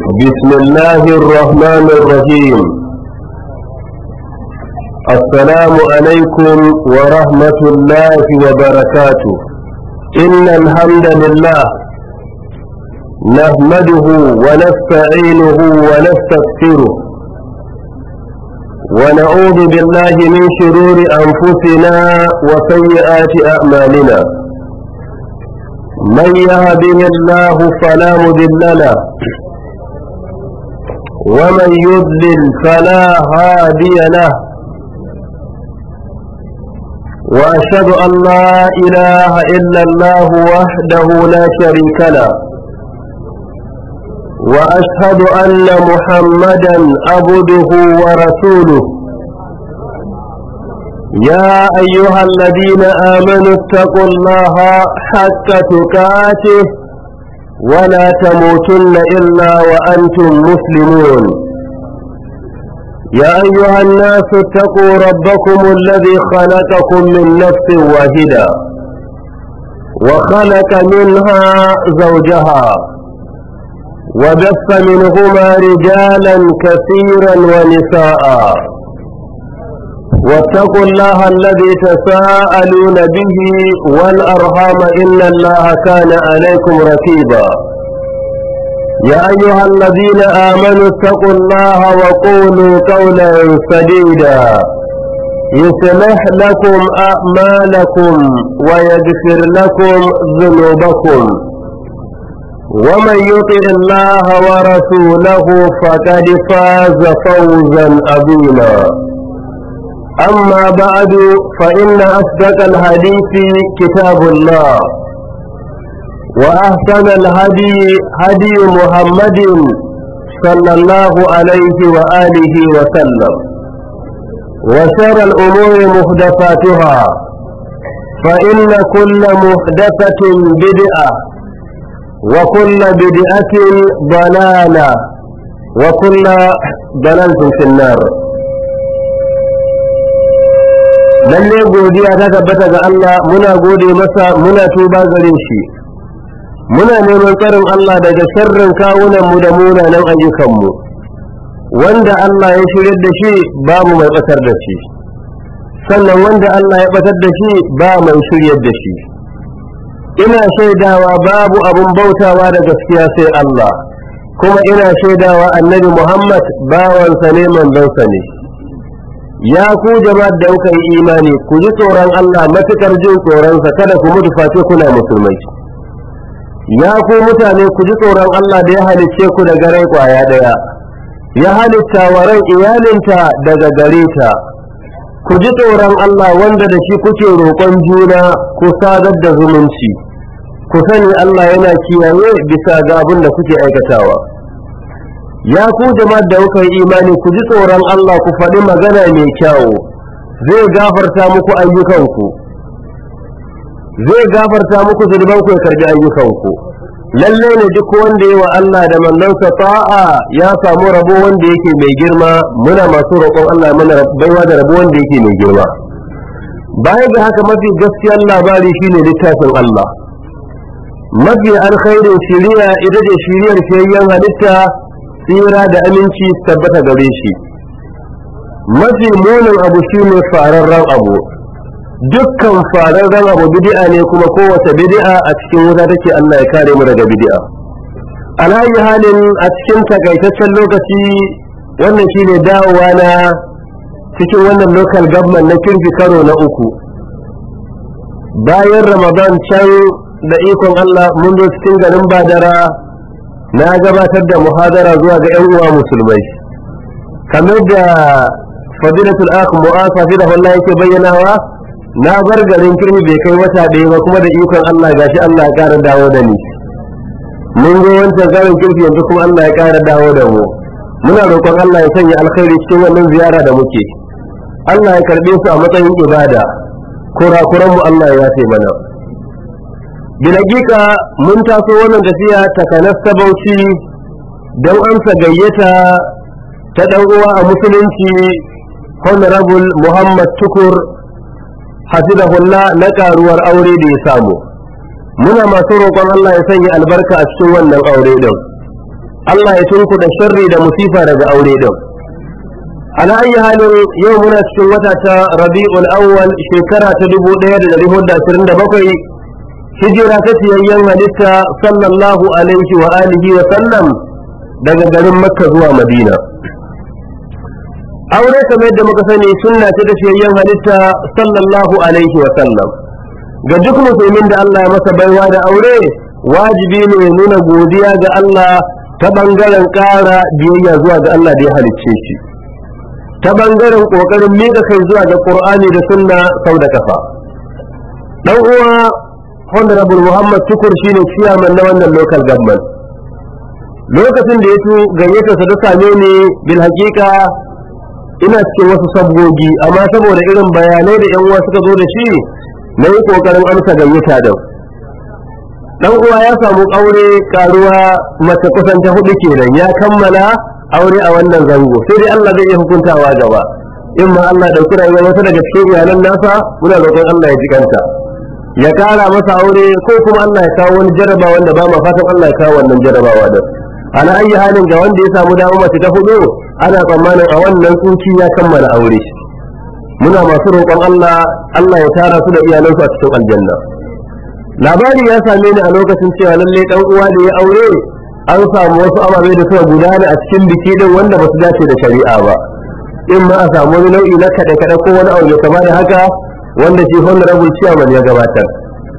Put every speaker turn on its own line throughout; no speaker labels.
بسم الله الرحمن الرحيم السلام عليكم ورحمة الله وبركاته إن الحمد لله نحمده ونستعينه ونستغفره ونعوذ بالله من شرور أنفسنا وسيئات أعمالنا من يهده الله فلا مضل له ومن يضلل فلا هادي له وأشهد أن لا إله إلا الله وحده لا شريك له وأشهد أن محمدا عبده ورسوله يا أيها الذين آمنوا اتقوا الله حق تقاته ولا تموتن إلا وأنتم مسلمون يا أيها الناس اتقوا ربكم الذي خلقكم من نفس واحدة وخلق منها زوجها وبث منهما رجالا كثيرا ونساء واتقوا الله الذي تساءلون به والأرحام إن الله كان عليكم رقيبا يا أيها الذين آمنوا اتقوا الله وقولوا قولا سديدا يصلح لكم أعمالكم ويغفر لكم ذنوبكم ومن يطع الله ورسوله فقد فاز فوزا عظيما أما بعد فإن أصدق الحديث كتاب الله وأحسن الهدي هدي محمد صلى الله عليه وآله وسلم وشر الأمور محدثاتها فإن كل محدثة بدعة وكل بدعة ضلالة وكل ضلالة في النار lalle godiya ta tabbata ga Allah muna gode masa muna tuba gare shi muna neman tsarin Allah daga sharrin kawunan mu da munanan ayyukan mu wanda Allah ya shirya da shi babu mai batar da shi sannan wanda Allah ya batar da shi ba mai shiryar da shi ina shaidawa babu abun bautawa da gaskiya sai Allah kuma ina shaidawa annabi Muhammad bawansa ne manzonsa ne ya ku jama'ar da kuka yi imani ku ji tsoron Allah matukar jin tsoronsa kada ku mutu face kuna musulmai ya ku mutane ku ji tsoron Allah da ya halicce ku daga rai kwaya daya ya halitta wa ran iyalinta daga gare ta ku ji tsoron Allah wanda da shi kuke roƙon juna ku sadar da zumunci ku sani Allah yana kiyaye bisa ga abin da kuke aikatawa ya ku jama'ar da kuka yi imani ku ji tsoron Allah ku faɗi magana mai kyawu zai gafarta muku ayyukanku zai gafarta muku zunubanku ya karbi ayyukanku lalle ne duk wanda yi wa Allah da mallansa ta'a ya samu rabo wanda yake mai girma muna masu roƙon Allah mana baiwa da rabo wanda yake mai girma baya ga haka mafi gaskiyar labari shine littafin Allah mafi alkhairin shiriya ita ce shiriyar fiyayyen halitta tsira da aminci tabbata gare shi mafi munin abu shine fararren abu dukkan fararren abu bid'a ne kuma kowace bid'a a cikin wuta take Allah ya kare mu daga bid'a alayi halin a cikin takaitaccen lokaci wannan shine dawowa na cikin wannan local government na kirki karo na uku bayan ramadan can da ikon Allah mun zo cikin garin badara na gabatar da muhadara zuwa ga 'yan uwa musulmai kamar da fadilatul akh mu'asa fi da Allah yake bayyanawa na bar garin kirmi bai kai wata ɗaya ba kuma da ikon Allah gashi Allah ya ƙara dawo da ni mun zo wancan garin kirki yanzu kuma Allah ya ƙara dawo da mu muna roƙon Allah ya sanya alkhairi cikin wannan ziyara da muke Allah ya karɓe su a matsayin ibada kurakuran mu Allah ya yafe mana bilagika mun taso wannan tafiya ta kanasta bauchi don amsa gayyata ta ɗan uwa a musulunci honorable muhammad tukur hafizahullah na karuwar aure da ya samu muna masu roƙon Allah ya sanya albarka a cikin wannan aure din Allah ya tunkuda sharri da musifa daga aure din ala ayi halin yau muna cikin wata ta rabi'ul awwal shekara ta 1427 hijira ta siyayyen halitta sallallahu alaihi wa alihi wa sallam daga garin makka zuwa madina aure kamar yadda muka sani sunna ce ta siyayyen halitta sallallahu alaihi wa sallam ga duk musulmin da Allah ya masa baiwa da aure wajibi ne ya nuna godiya ga Allah ta bangaren ƙara biyayya zuwa ga Allah da ya halicce shi ta bangaren ƙoƙarin miƙa kai zuwa ga Qur'ani da sunna sau da kafa dan uwa honorable Muhammad Tukur shine ciyaman na wannan local government lokacin da ya tu gayyata sa ta same ni bil haƙiƙa ina cikin wasu sabgogi amma saboda irin bayanai da yan uwa suka zo da shi na yi ƙoƙarin amsa gayyata da dan uwa ya samu aure karuwa mace kusan ta hudu kenan ya kammala aure a wannan zango sai dai Allah zai iya hukuntawa gaba in ma Allah dauki rayuwar wata daga cikin iyalan nasa muna roƙon Allah ya ji kanta ya kara masa aure ko kuma Allah ya kawo wani jaraba wanda ba ma fatan Allah ya kawo wannan jarabawa da ana ayi halin ga wanda ya samu dawo mace ta hudu ana tsammanin a wannan tsuci ya kammala aure muna masu roƙon Allah Allah ya tara su da iyalansu a cikin aljanna labari ya same ni a lokacin cewa lalle dan uwa da ya aure an samu wasu ababe da suka gudana a cikin biki din wanda ba su dace da shari'a ba in ma a samu wani nau'i na kaɗe kaɗe ko wani abu ya kama da haka wanda shi honorable chairman ya gabatar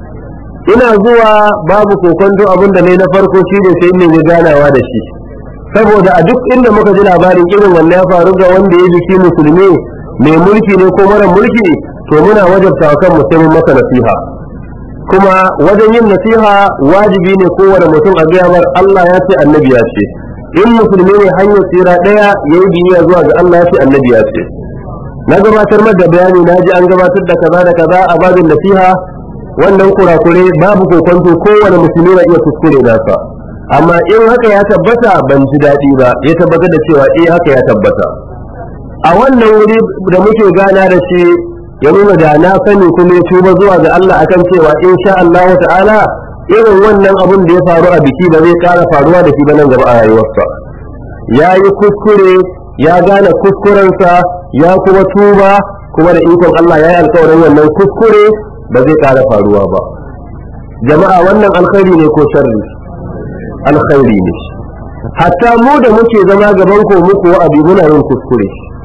ina zuwa babu kokonto abin da ne na farko shi ne sai ne ganawa da shi saboda a duk inda muka ji labarin irin wannan ya faru ga wanda ya biki musulmi mai mulki ne ko mara mulki to muna wajabta kan musulmin masa nasiha kuma wajen yin nasiha wajibi ne kowane mutum a gaya mar Allah ya ce annabi ya ce in musulmi ne hanyar tsira ɗaya ya yi biyayya zuwa ga Allah ya ce annabi ya ce na gabatar da bayani na ji an gabatar da kaza da kaza a babin nasiha wannan kurakure babu kokonto kowane musulmi na iya kuskure nasa amma in haka ya tabbata ban ji daɗi ba ya tabbatar da cewa eh haka ya tabbata a wannan wuri da muke gana da shi ya nuna da na sani kuma ya tuba zuwa ga Allah akan cewa in sha Allah ta'ala irin wannan abun da ya faru a biki ba zai ƙara faruwa da shi ba nan gaba a rayuwarsa ya yi kuskure ya gane kuskurensa ya kuma tuba kuma da ikon Allah ya yi alkawarin wannan kuskure ba zai ƙara faruwa ba jama'a wannan alkhairi ne ko sharri alkhairi ne hatta mu da muke zama gaban ko muku wa'azi muna yin kuskure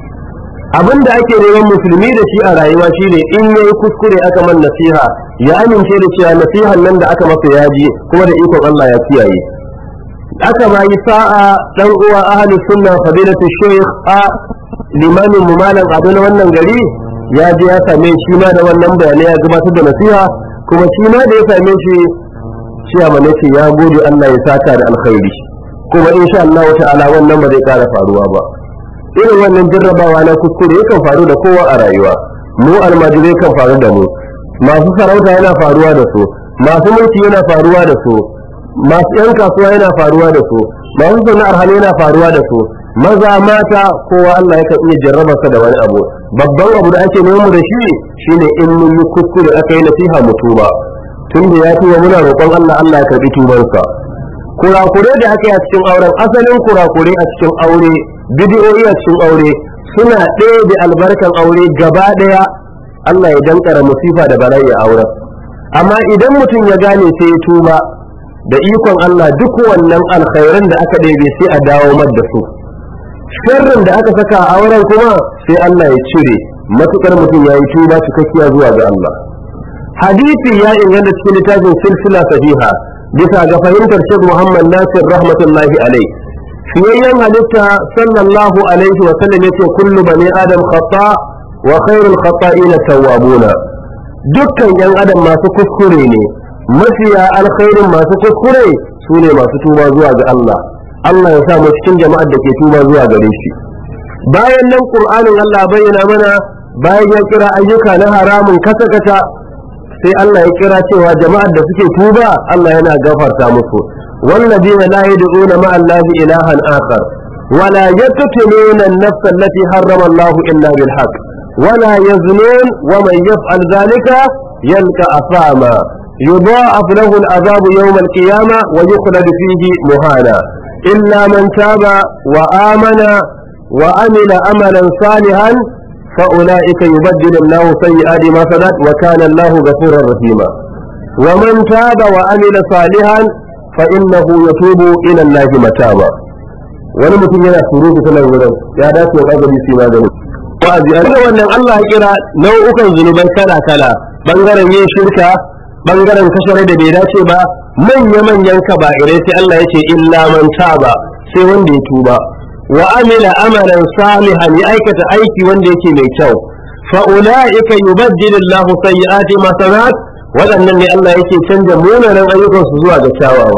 abin da ake neman musulmi da shi a rayuwa shine in yayi kuskure aka man nasiha ya amince da cewa nasihan nan da aka masa yaji kuma da ikon Allah ya kiyaye aka ma yi sa'a dan uwa ahli sunna fadilatu shaykh a limamin mu malam ado na wannan gari ya je ya same shi ma da wannan bayanai ya gabatar da nasiha kuma shi ma da ya same shi shi a ce ya gode Allah ya saka da alkhairi kuma insha Allah ta'ala wannan ba zai kara faruwa ba irin wannan jarrabawa na kuskure yakan faru da kowa a rayuwa mu almajirai kan faru da mu masu sarauta yana faruwa da su masu mulki yana faruwa da su masu yan kasuwa yana faruwa da su masu sana'ar hannu yana faruwa da su maza mata kowa Allah yakan iya jarraba sa da wani abu babban abu da ake nemo da shi shine in mun yi kuskure aka yi nasiha mu tuba tun da ya tuba muna roƙon Allah Allah ya karɓi tubansa kurakure da aka yi a cikin auren asalin kurakure a cikin aure bidiyoyi a cikin aure suna ɗaya da albarkan aure gaba ɗaya Allah ya dankara musifa da bala'i a auren amma idan mutum ya gane sai ya tuba da ikon Allah duk wannan alkhairan da aka ɗebe sai a dawo mar da su sharrin da aka saka a auren kuma sai Allah ya cire matukar mutum ya yi tuba cikakkiya zuwa ga Allah hadisi ya inganta cikin littafin silsila sahiha bisa ga fahimtar Sheikh Muhammad Nasir rahmatullahi alaihi fiyayyen halitta sallallahu alaihi wa sallam yace kullu bani adam khata wa khairul khata'ina tawwabuna dukkan yan adam masu kuskure ne mafiya alkhairin masu kuskure su ne masu tuba zuwa ga Allah Allah ya sa mu cikin jama'ar da ke tuba zuwa gare shi bayan nan qur'anin Allah bayyana mana bayan ya kira ayyuka na haramun kasa kasa sai Allah ya kira cewa jama'ar da suke tuba Allah yana gafarta musu والذين لا يدعون مع الله إلها آخر ولا يقتلون النفس التي حرم الله إلا بالحق ولا يزنون ومن يفعل ذلك يلقى أثاما يضاعف له العذاب يوم القيامة ويخلد فيه مهانا illa man taba wa amana wa amila amalan salihan fa ulaika yubaddilu Allahu sayyi'ati ma sadat wa kana Allahu ghafurur rahima wa man taba wa amila salihan fa innahu yatubu ila Allahi mataba wani mutum yana surutu ta nan wurin ya dace wa gagari su ma gani wa'azi a da wannan Allah ya kira nau'ukan zunubai kala kala bangaren yin shirka bangaren kashare da bai dace ba manya manyan kaba'irai sai Allah ya ce illa man taba sai wanda ya tuba wa amila amalan salihan ya aikata aiki wanda yake mai kyau fa ulaika yubaddilu Allahu sayyi'ati masanat waɗannan ne Allah yake canja munanan ayyukansu zuwa ga kyawawa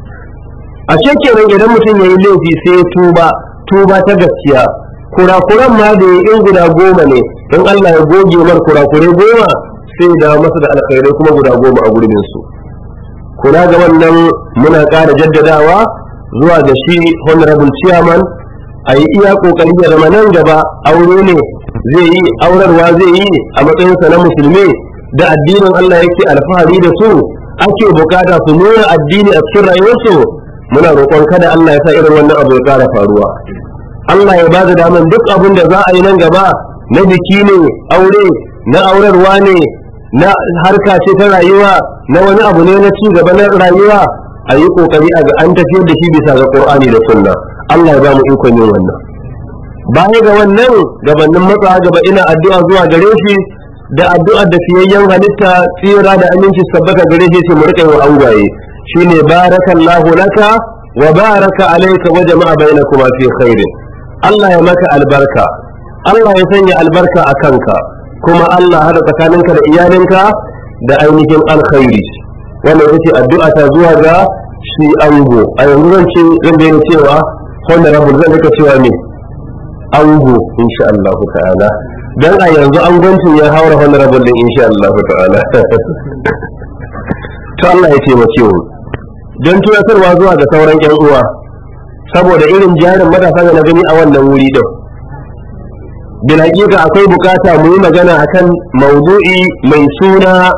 a kenan idan mutum ya yi laifi sai ya tuba tuba ta gaskiya kurakuran ma da ya in guda goma ne in Allah ya goge mar kurakurai goma sai ya dawo masa da alkhairai kuma guda goma a gurbin su kula ga wannan muna ƙara jaddadawa zuwa ga shi honorable chairman a yi iya kokari ya zama nan gaba aure ne zai yi aurarwa zai yi a matsayinsa na musulmi da addinin Allah yake alfahari da su ake bukata su nuna addini a cikin rayuwarsu muna roƙon kada Allah ya sa irin wannan abu ya ƙara faruwa Allah ya ba da daman duk abin da za a yi nan gaba na biki ne aure na aurarwa ne na harka ce ta rayuwa na wani abu ne na ci gaba na rayuwa a yi ƙoƙari a ga an tafiyar da shi bisa ga Qur'ani da Sunna Allah ya ba mu ikon yin wannan baya ga wannan gabanin matsa gaba ina addu'a zuwa gare shi da addu'a da fiyayyen halitta tsira da aminci sabbata gare shi mu rika wa angwaye shine barakallahu laka wa baraka alayka wa jama'a bainakuma fi khairin Allah ya maka albarka Allah ya sanya albarka a kanka kuma Allah hada tsakaninka da iyalinka da ainihin alkhairi wannan ita addu'a ta zuwa ga shi ango a yanzu zan ce zan daina cewa honorable zan rika cewa ne ango insha Allah ta'ala dan a yanzu angoncin ya haura honorable din insha Allah ta'ala to Allah ya taimake mu don tunatarwa zuwa ga sauran yan uwa saboda irin jarin matasa da na gani a wannan wuri din bil hakika akwai bukata mu yi magana akan maudu'i mai suna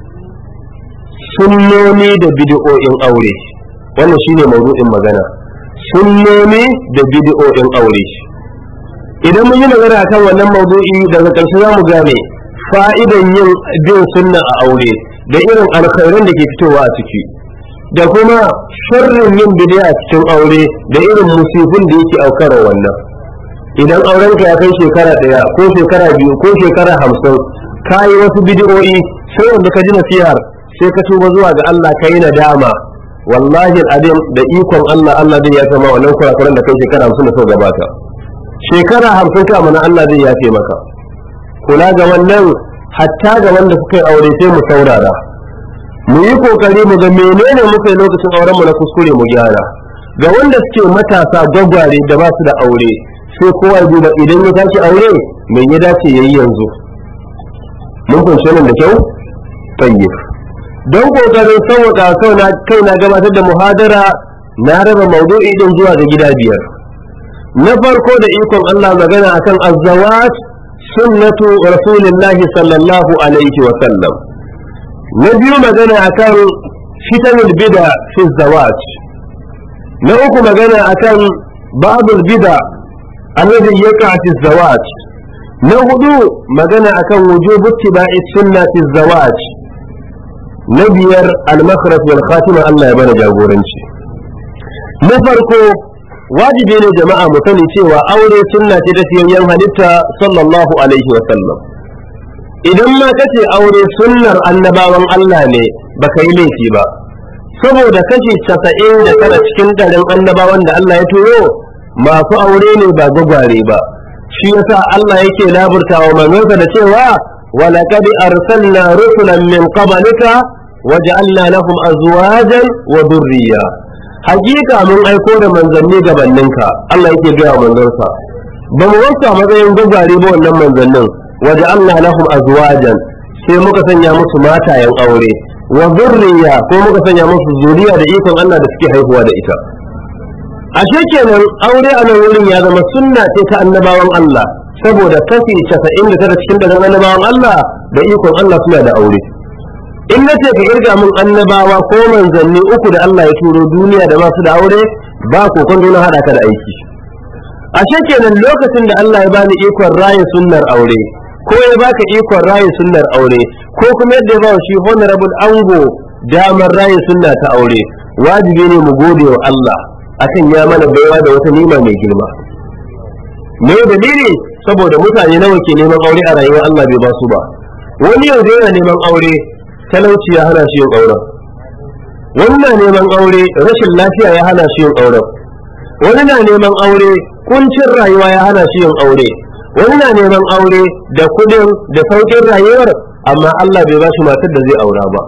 sunnoni da bid'o'in aure wannan shine maudu'in magana sunnoni da bid'o'in aure idan mun yi magana akan wannan maudu'i daga ƙarshe za mu gane fa'idan yin bin sunna a aure da irin alkhairan da ke fitowa a ciki da kuma sharrin yin bid'a cikin aure da irin musifin da yake aukarwa wannan idan aurenka ya kai shekara ɗaya ko shekara biyu ko shekara hamsin ka yi wasu bidiyo'i sai wanda ka ji nasihar sai ka tuba zuwa ga Allah ka yi nadama wallahi al'adim da ikon Allah Allah zai yafe ma wannan kurakuran da kai shekara hamsin da sau gabata shekara hamsin ka mana Allah zai yafe maka kula ga wannan hatta ga wanda suka yi aure sai mu saurara mu yi kokari mu ga menene muka yi lokacin auren mu na kuskure mu gyara ga wanda suke matasa gwagware da ba su da aure sai kowa ya duba idan ya tashi aure me ya dace yayi yanzu mun kunce nan da kyau tayyib don kokarin sauwaka sau na kai na gabatar da muhadara na raba maudu'i din zuwa ga gida biyar na farko da ikon Allah magana akan azzawat sunnatu rasulillahi sallallahu alaihi wa sallam na biyu magana akan fitanul bida fi zawat na uku magana akan babul bida alladhi yaqa fi zawat na hudu magana akan wujubu ittiba'i sunna fi zawat na biyar al-makhraj wal khatima Allah ya bana jagoranci na farko wajibi ne jama'a mu sani cewa aure sunna ce ta siyayyen halitta sallallahu alaihi wa sallam idan ma kace aure sunnar annabawan Allah ne baka yi laifi ba saboda kashi casa'in da tara cikin ɗarin annabawan da Allah ya turo masu aure ne ba gwagware ba shi yasa Allah yake laburta wa manzonsa da cewa ولقد أرسلنا رسلا من قبلك وجعلنا لهم أزواجا وذرية حقيقة من أيكون من ذنبي قبلنك الله يكي جاء من ذنبا بموسى مغيين قبالي بو أنم من ذنب وجعلنا لهم أزواجا sai muka sanya musu matayen aure wa zurriya ko muka sanya musu zuriya da ikon Allah da suke haihuwa da ita ashe kenan aure a nan wurin ya zama sunna ce ta annabawan Allah saboda kashi casa'in da tara cikin ɗarin annabawan Allah da ikon Allah suna da aure in na ce ka kirga min annabawa ko manzanni uku da Allah ya turo duniya da masu da aure ba kokon na hada ka da aiki ashe kenan lokacin da Allah ya bani ikon raye sunnar aure ko ya baka ikon raye sunnar aure ko kuma yadda ya ba shi honorable ango damar raye sunna ta aure wajibi ne mu gode wa Allah akan ya mana baiwa da wata nima mai girma me dalili saboda mutane nawa ke neman aure a rayuwar Allah bai ba su ba wani yanzu yana neman aure talauci ya hana shi yin auren wani na neman aure rashin lafiya ya hana shi yin auren wani na neman aure kuncin rayuwa ya hana shi yin aure wani na neman aure da kudin da sauƙin rayuwar amma Allah bai ba shi matar da zai aura ba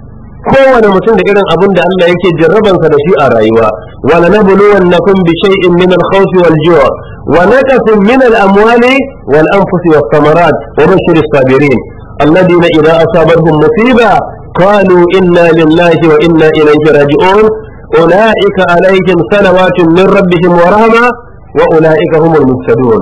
kowane mutum da irin abin da Allah yake jarrabansa da shi a rayuwa wala nabluwannakum bi shay'in min al-khawfi wal-ju' wa naqsin min al-amwali wal-anfusi was-samarat wa bashir as-sabirin alladhina idha asabatuhum musiba qalu inna lillahi wa inna ilayhi raji'un ulaika alayhim salawatun min rabbihim wa rahma wa ulaika humul muhtadun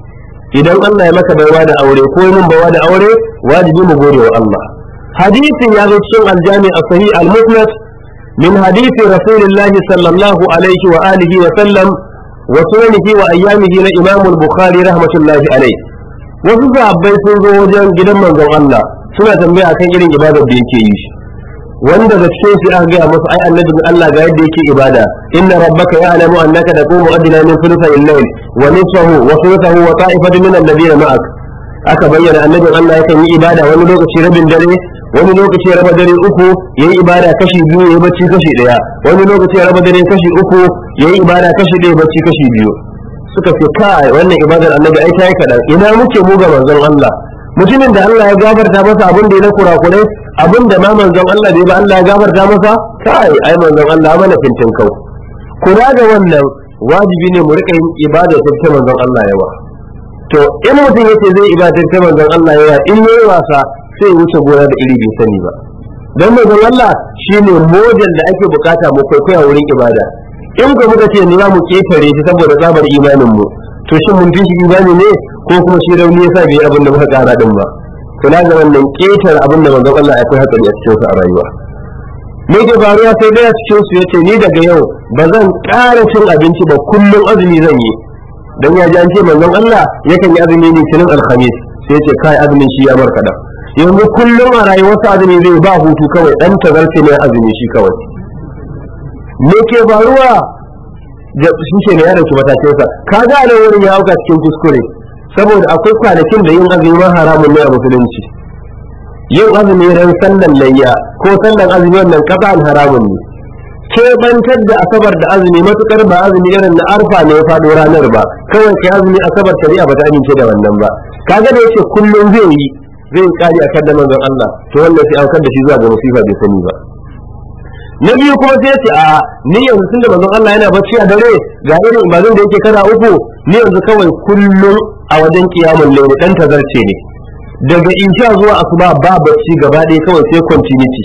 idan Allah ya maka baiwa da aure ko yin baiwa da aure wajibi mu gode wa Allah hadisin ya zo cikin aljami a sahih al-musnad min hadisi rasulullah sallallahu alaihi wa alihi wa sallam wa sunanihi wa ayyamihi na imam al-bukhari rahmatullahi alaihi wasu sahabbai sun zo wajen gidan manzon Allah suna tambaya akan irin ibadar da yake yi wanda da cikin shi aka gaya masa ai annabi Allah ga yadda yake ibada inna rabbaka ya'lamu annaka taqumu adna min thuluthay al-layl wa nisfahu wa thuluthahu wa ta'ifatun min alladhina ma'ak aka bayyana annabin Allah yakan yi ibada wani lokaci rabin dare wani lokaci ya raba dare uku yayi ibada kashi biyu yayi bacci kashi daya wani lokaci ya raba dare kashi uku yayi ibada kashi daya bacci kashi biyu suka ce kai wannan ibadar annabi ai ta yi kadan ina muke mu ga manzon Allah mutumin da Allah ya gafarta masa abin da ya na kurakurai abin da ma manzon Allah bai ba Allah ya gafarta masa kai ai manzon Allah mana fintin kau kula da wannan wajibi ne mu rika yin ibada ta manzon Allah yawa to in mutum yace zai ibada ta manzon Allah yawa in yayi wasa sai ya wuce gona da iri bai sani ba dan manzon Allah shine model da ake bukata mu kwaikwaya wurin ibada in ko muka ce ni za mu ketare shi saboda tsabar imanin mu to shin mun fi shi imani ne ko kuma shi rauni yasa bai abin da muka kara din ba kula ga wannan ketar abin da manzon Allah akwai hatsari a cikin sa a rayuwa me ke faruwa sai dai a cikin su yace ni daga yau ba zan ƙara cin abinci ba kullum azumi zan yi dan ya ji an ce manzon Allah yakan yi azumi ne cinin alhamis sai yace kai azumin shi ya markada yanzu kullum a rayuwarsa azumi zai ba hutu kawai dan tazarce ne azumi shi kawai me ke faruwa da shi ke ne ya dauki matakinsa ka ga nan wurin ya auka cikin kuskure saboda akwai kwanakin da yin azumi ma haramun ne a musulunci yin azumi ran sallan layya ko sallan azumi wannan kasan haramun ne keɓantar da asabar da azumi matukar ba azumi irin na arfa ne ya faɗo ranar ba kawai kai azumi asabar shari'a ba ta amince da wannan ba kaga da yace kullum zai yi zai kari akan da manzon Allah to wannan sai aukar da shi zuwa ga musifa bai sani ba na biyu kuma sai ce a ni yanzu tunda manzon Allah yana bacci a dare ga irin ibadun da yake kana uku ni yanzu kawai kullum a wajen kiyamun laili dan tazarce ne daga insha zuwa asuba ba bacci gaba ɗaya kawai sai continuity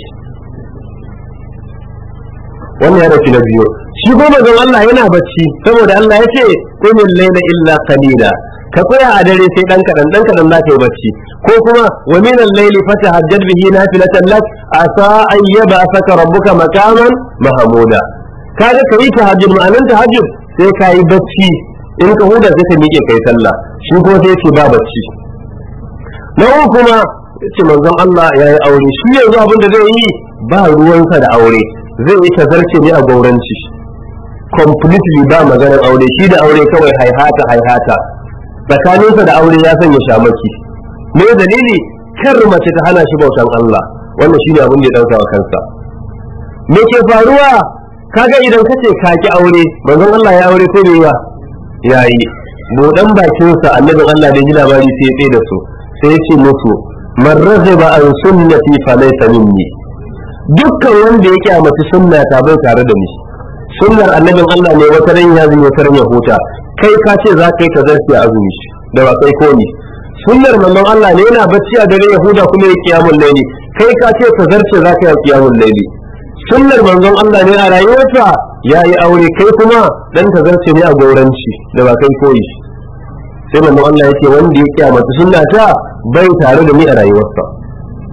wannan ya dauki na biyu shi ko manzon Allah yana bacci saboda Allah ya ce qumil layla illa qalila ka tsaya a dare sai dan kadan dan kadan za ka yi bacci ko kuma wa min al-layli fatahajjad bihi nafilatan lak asa an yab'athaka rabbuka makaman mahmuda kaga kai tahajjud ma'anan tahajjud sai ka yi bacci in ka huda sai ka miƙe kai sallah shi ko sai ce ba bacci na uku kuma ce manzon Allah ya yi aure shi yanzu abin da zai yi ba ruwansa da aure zai yi tazarce ne a gauranci completely ba maganar aure shi da aure kawai haihata haihata tsakaninsa da aure ya sanya shamaki me dalili kar mace ta hana shi bautan Allah wannan shine abin da ya dauka wa kansa me ke faruwa kaga idan kace ka ki aure manzon Allah ya aure ko bai ba yayi budan bakin sa annabin Allah da ji labari sai ya tsaye da su sai ya ce musu man raziba an sunnati fa laysa minni dukkan wanda ya kyamaci sunna ta bai tare da ni sunnar annabin Allah ne wata ran ya zuwa wata ran ya huta kai ka ce za ka yi ta zarfi a azumi da ba kai komi sunnar manzon Allah ne yana bacci a dare Yahuda kuma ya kiyamul laili kai ka ce ta zarce za ka yi kiyamul laili sunnar manzon Allah ne a rayuwarsa ya yi aure kai kuma dan ta zarce ne a gauranci da ba kai koyi sai manzon Allah yake wanda ya kiyamata sunna ta bai tare da ni a rayuwarsa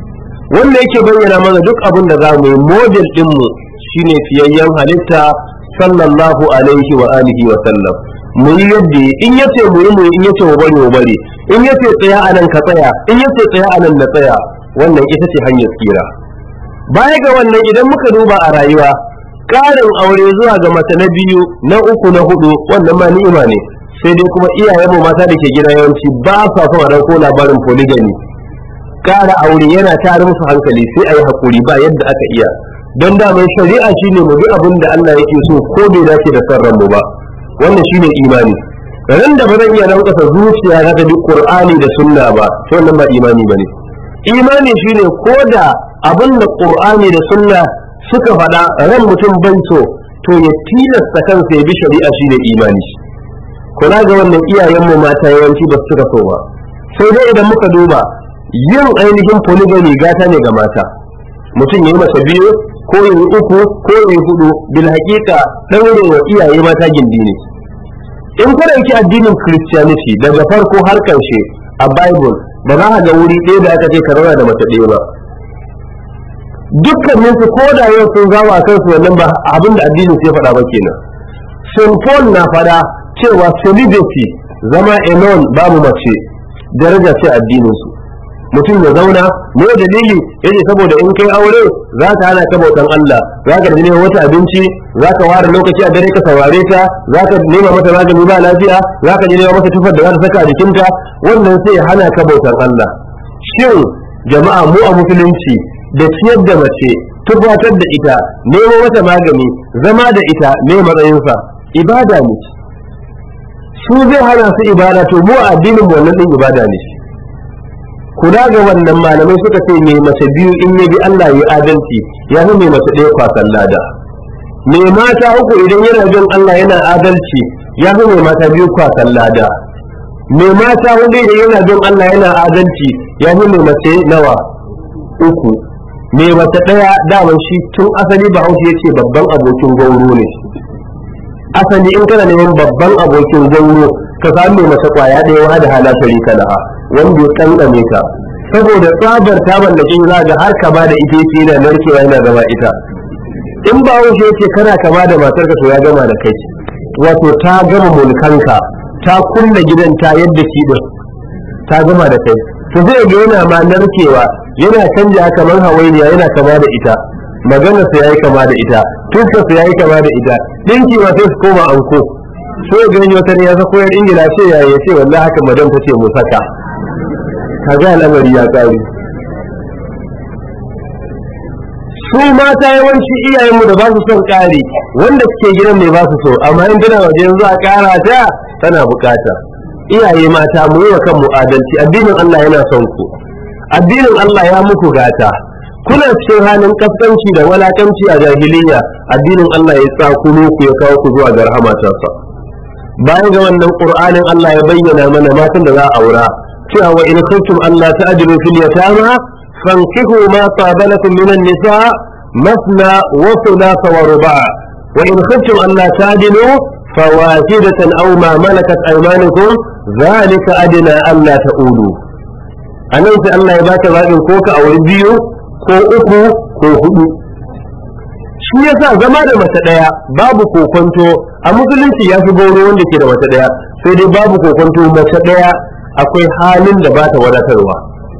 wanda yake bayyana mana duk abin da za mu yi model din mu shine fiyayyen halitta sallallahu alaihi wa alihi wa sallam mu yi yadda in yace mu yi mu in yace mu bari mu bari in yace tsaya anan ka tsaya in yace tsaya anan na tsaya wannan ita ce hanyar tsira baya ga wannan idan muka duba a rayuwa ƙarin aure zuwa ga mace na biyu na uku na hudu wannan ma ni'ima ne sai dai kuma iyayenmu mata da ke gida yawanci ba sa son a ɗauko labarin polygamy ƙara aure yana tare musu hankali sai a yi haƙuri ba yadda aka iya don damar shari'a shine mu bi abin da Allah yake so ko bai dace da son ranmu ba wannan shine imani ran da ba zan iya lankasa zuciya na ta bi qur'ani da sunna ba to wannan ba imani bane imani shine ko da abin da qur'ani da sunna suka faɗa ran mutum bai so to ya tilasta kansa ya bi shari'a shine imani kula ga wannan iyayenmu mata yawanci ba su so ba sai dai idan muka duba yin ainihin polygamy gata ne ga mata mutum ya yi masa biyu ko yi uku ko yi hudu bil haƙiƙa ɗaure wa iyaye mata gindi ne in ka ɗauki addinin christianity daga farko har ƙarshe a bible ba za a ga wuri ɗaya da aka ce ka da mace ɗaya ba dukkanin su ko da yau sun zawa kansu wannan ba abin da addinin sai faɗa ba kenan St. Paul na faɗa cewa celibacy zama alone babu mace daraja ce addinin su mutum ya zauna me dalili yace saboda in kai aure za ka hana ka bautan Allah za ka nema wata abinci za ka ware lokaci a dare ka saurare ta za ka nema mata magani ba lafiya za ka nema mata tufar da za ta saka a jikinta wannan sai ya hana ka bautan Allah shin jama'a mu a musulunci da ciyar da mace tufatar da ita nemo mata magani zama da ita ne matsayinsa ibada ne su zai hana su ibada to mu a addinin wannan din ibada ne kula ga wannan malamai suka ce mai mace biyu in ya bi Allah ya adalci ya fi mai mace ɗaya kwasan lada mai mata uku idan yana bin Allah yana adalci ya fi mai mata biyu kwasan lada mai mata hudu idan yana bin Allah yana adalci ya fi mai mace nawa uku mai mace ɗaya daman shi tun asali bahaushe ya ce babban abokin gauro ne asali in kana neman babban abokin gauro ka samu mai mace kwaya ɗaya wa da hala sharika laha wanda ya kankame ka saboda tsabar ta mallake za ga har kama da ita yake yana narkewa yana zama ita in ba wuce yake kana kama da matarka to ya gama da kai wato ta gama mulkanka ta kulle gidan ta yadda shi din ta gama da kai to zai ga yana ma narkewa yana canja kamar hawainiya yana kama da ita magana sa yayi kama da ita tuska sa yayi kama da ita dinki ma sai su koma anko sai ga ni wata ne ya sako yar ingila ce ya ya ce wallahi haka madam ta ce mu saka kaga al'amari ya kare su mata yawanci iyayenmu da ba su son kare wanda suke gidan ne ba su so amma in tana waje yanzu a kara ta tana bukata iyaye mata mu yi wa kanmu adalci addinin Allah yana son ku addinin Allah ya muku gata kuna cikin halin kaskanci da walakanci a jahiliya addinin Allah ya tsakulo ku ya kawo ku zuwa ga rahmatarsa bayan ga wannan qur'anin Allah ya bayyana mana matan da za a aura cewa wa in kuntum Allah ta'dilu fil yatama fankihu ma taba lakum min an-nisa masna wa thulatha wa ruba' wa in kuntum Allah ta'dilu fawahidatan aw ma malakat aymanukum dhalika adna alla ta'ulu anan sai Allah ya baka zabin ko ka auri biyu ko uku ko hudu shi yasa zama da mace daya babu kokonto a musulunci ya fi gauro wanda ke da mace daya sai dai babu kokonto mace daya akwai halin da ba ta wadatarwa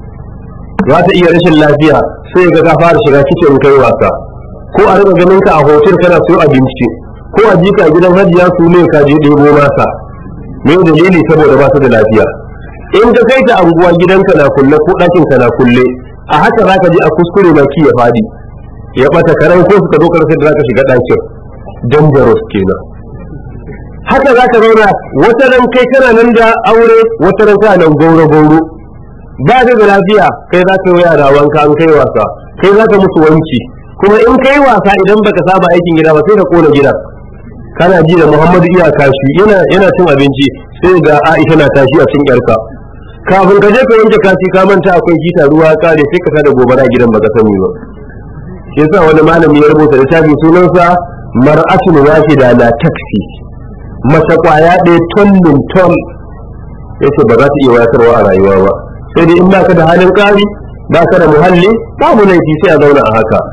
za ta iya rashin lafiya sai ga ka fara shiga kicin kai wasa ko a rika ganin ka a hotel kana so abinci ko a jika gidan hajiya su ne ka je ɗebo masa me dalili saboda ba ta da lafiya in ka kai ta anguwa gidanka na kulle ko ɗakin ka na kulle a haka za ka ji a kuskure na ki ya fadi ya bata karan ko suka zo karfe da za ka shiga ɗakin dangerous kenan haka za ka zauna wata ran kai kana nan da aure wata ran kana nan gauro gauro ba da lafiya kai za ka yi yara wanka an kai wasa kai za ka musu wanki kuma in kai wasa idan baka saba aikin gida ba sai ka kona gida kana ji da Muhammadu iya kashi yana yana cin abinci sai ga Aisha na tashi a cikin yarka kafin ka je ka wanke kashi ka manta akwai hita ruwa kare sai ka sada gobara gidan baka sani ba shi yasa wani malami ya rubuta littafi sunansa mar'atun wahida la takfi mace kwaya ɗaya tonnin ton yace ba za ta iya wayarwa a rayuwa ba sai dai in baka da halin ƙari baka da muhalli babu laifi sai a zauna a haka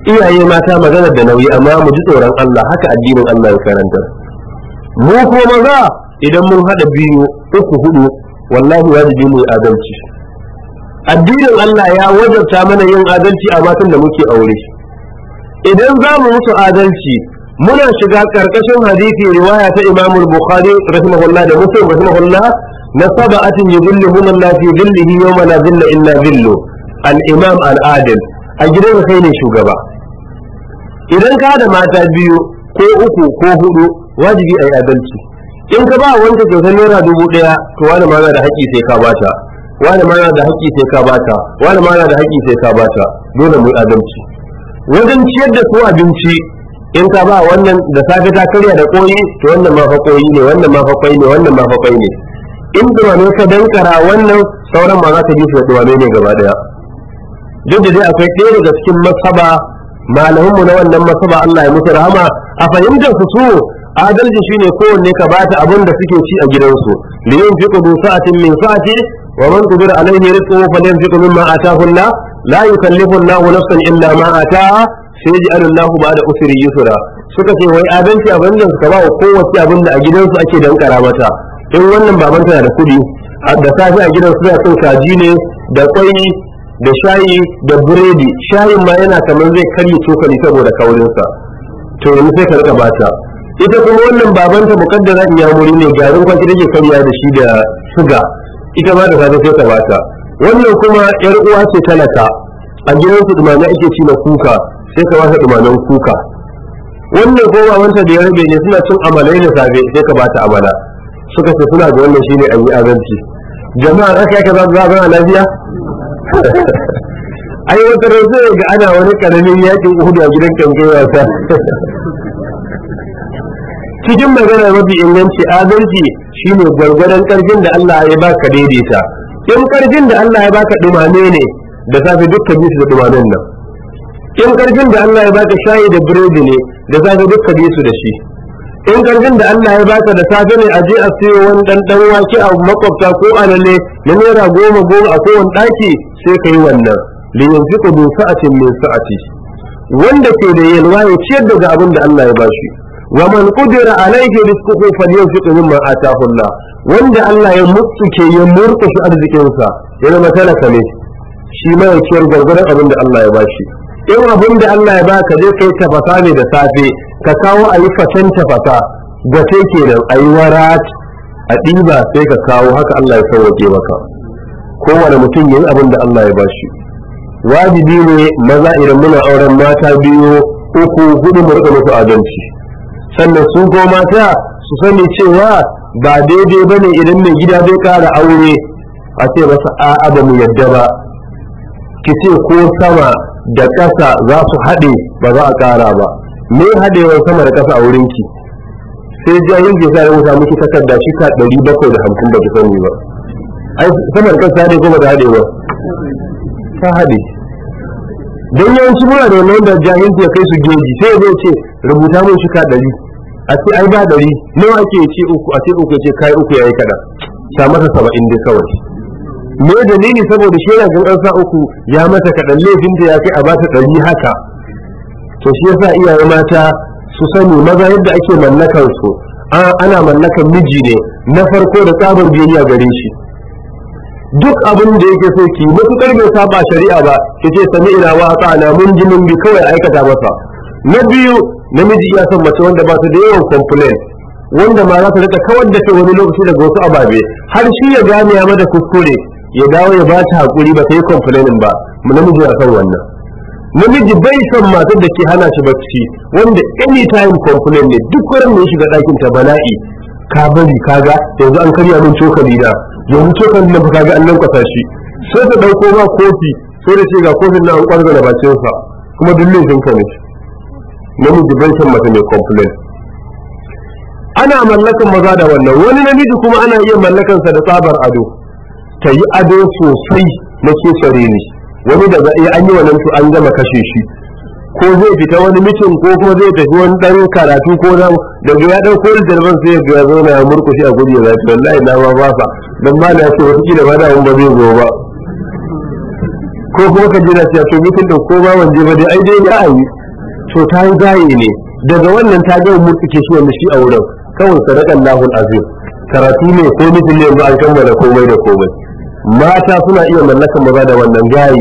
iyaye mata magana da nauyi amma mu ji tsoron Allah haka addinin Allah ya karanta mu ko maza idan mun hada biyu uku hudu wallahi wajibi mu yi adalci addinin Allah ya wajabta mana yin adalci a matan da muke aure idan za mu musu adalci muna shiga karkashin hadisi riwaya ta Imam Bukhari rahimahullah da Muslim rahimahullah na sab'atin yudhilluhum Allah fi dhillihi yawma la dhilla illa dhillu al-imam al-adil a gidan kai ne shugaba idan ka da mata biyu ko uku ko hudu wajibi a yi adalci in ka ba wanda kyautar naira dubu ɗaya to wani ma na da haƙƙi sai ka bata wani ma na da haƙƙi sai ka bata wani ma na da haƙƙi sai ka bata dole mu yi adalci wajen ciyar da su abinci in ka ba wannan da safe ta karya da koyi to wannan ma fa koyi ne wannan ma fa koyi ne wannan ma fa koyi ne in dumame ka dankara wannan sauran ma za ka ji su da dumame ne gaba daya duk da dai akwai ɗaya daga cikin masaba malamanmu na wannan masaba Allah ya musu rahama a fahimtar su su adalci shine kowanne ka bata abin da suke ci a gidansu li yunfiqu bi sa'atin min sa'ati wa man qadira alayhi rizquhu falyunfiq mimma ataahu Allah la yukallifu Allah nafsan illa ma ataaha sayaj'alu Allah ba'da usri yusra suka ce wai adalci abin da suka ba wa kowace abin da a gidansu ake dankara mata in wannan babanta na da kudi da safe a gidansu suna cin kaji ne da kwai da shayi da buredi shayin ma yana kamar zai karye cokali saboda kaurinsa to yanzu sai ka rika bata ita kuma wannan babanta mukaddara iyamuri ne garin kwanci take karya da shi da suga ita ma da safe sai ta bata wannan kuma yar uwa ce talaka a gidansu dumame ake ci na kuka sai ka bata dumamen kuka wannan ko babanta da ya rabe ne suna cin amalai da safe sai ka bata amala suka ce suna da wannan shine an yi azanci jama'a aka yaka za su zama lafiya ai wata ran sai ga ana wani karamin yakin uhudu a gidan kankai wasa cikin magana mafi inganci adalci shine gwargwadon karfin da Allah ya baka daidaita in karfin da Allah ya baka dumame ne da safe dukka bi su da dumamen nan in karfin da Allah ya baka shayi da biredi ne da safe dukka bi su da shi in karfin da Allah ya baka da safe ne a je a siyo wani dan dan wake a makwabta ko alale na naira goma goma a kowane daki sai ka yi wannan li yunfiqu bi sa'atin min sa'ati wanda ke da yalwa ya ciyar daga abin da Allah ya bashi wa man qudira alayhi rizquhu falyunfiq mimma ataahu Allah wanda Allah ya mutsuke ya murkushe arzikin sa ya zama talaka ne shi ma ya ciyar gargaran abin da Allah ya bashi in abin da Allah ya baka zai kai tafasa ne da safe ka kawo a yi fatan tafasa gwate kenan a yi warat a ɗiba sai ka kawo haka Allah ya sauwake maka kowane mutum ya yi abin da Allah ya bashi wajibi ne maza idan muna auren mata biyu uku hudu mu rika musu adalci sannan su ko mata su sani cewa ba daidai ba ne idan mai gida zai kara aure a ce masa a'a ba mu yadda ba ki ce ko sama da ƙasa za su haɗe ba za a ƙara ba me haɗewar sama da ƙasa a wurinki sai jahil ke sa ya wuta miki takarda shi ka ɗari bakwai da hamsin ba ki sani ba ai sama da ƙasa haɗe ko ba ta haɗe ba ta haɗe don yawanci muna da wannan da jahilci ya kai su geji sai ya ce rubuta mun shi ka ɗari a ce ai ba ɗari nawa ake ce uku a ce uku ya ce kai uku yayi kaɗan sa masa saba'in dai kawai me dalili saboda shi yana gan sa uku ya mata kaɗan laifinta ya kai a bata ɗari haka to shi yasa iyaye mata su sani maza yadda ake mallakar su ana mallakar miji ne na farko da tsabar biyayya gare shi duk abin da yake so ki matukar bai saba shari'a ba ki ce sami ina wa na mun ji mun bi kawai aikata masa na biyu namiji iya son mace wanda ba ta da yawan complain wanda ma za ta rika kawar da kai wani lokaci daga wasu ababe har shi ya gane ya mata kuskure ya dawo ya ba ta hakuri ba ta yi complaining ba namiji ya son wannan namiji bai son matar da ke hana shi bacci wanda anytime complain ne duk wurin da ya shiga ɗakin ta bala'i ka bari kaga yanzu an karya min cokali da yanzu cokalin nan kaga an nan kwasa shi sai ta ɗauko ma kofi sai da ce ga kofin nan an ƙwarga da bakinsa kuma duk laifin ka ne namiji bai son mata mai complain ana mallakan maza da wannan wani namiji kuma ana iya mallakansa da tsabar ado ta yi ado sosai na kesare ne wani daga iya an yi wannan to an gama kashe shi ko zai fita wani mitin ko kuma zai tafi wani dan karatu ko na daga ya dauko littattafan sai ya zo na murkushi a gudu ya zafi wallahi na ma ba sa dan ma na ce wata kila ba da ba zai zo ba ko kuma ka jira cewa to mutum da ko ba wanje ba dai ai dai za a yi to ta yi gaye ne daga wannan ta ga murtuke shi wanda shi a wurin kawai sadakan lahul azim karatu ne ko mutum ne yanzu an kammala komai da komai mata suna iya mallakan maza da wannan gaye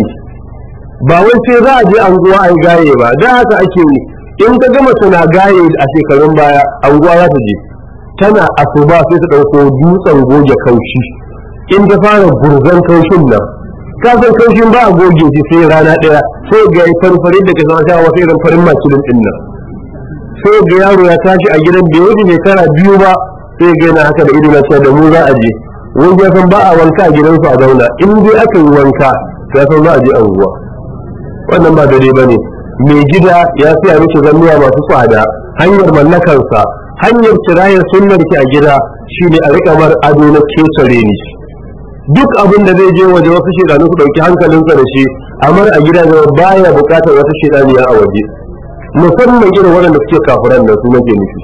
ba wai sai za a je anguwa a yi gaye ba da haka ake yi in ka gama suna gaye a shekarun baya anguwa za ta je tana asuba sai ta ɗauko dutsen goge kaushi in ta fara burzan kaushin nan kafin kaushin ba a goge shi sai rana ɗaya sai ga farfari da ka zama sha wasu irin farin makilin ɗin nan sai ga yaro ya tashi a gidan bai wuce shekara biyu ba sai ga yana haka da ido na cewa da mu za a je wani ya san ba a wanka a gidansu a zauna in dai aka yi wanka to ya san za a je anguwa wannan ba dare ba ne mai gida ya siya miki zannuwa masu tsada hanyar mallakarsa hanyar kirayar sunnar ki a gida shine a rika mar ado na kesare ni duk abin da zai je waje wasu shedanu su dauki hankalinsa da shi amar a gida da baya bukatar wata shedaniya a waje musamman irin waɗanda suke kafiran da su nake nufi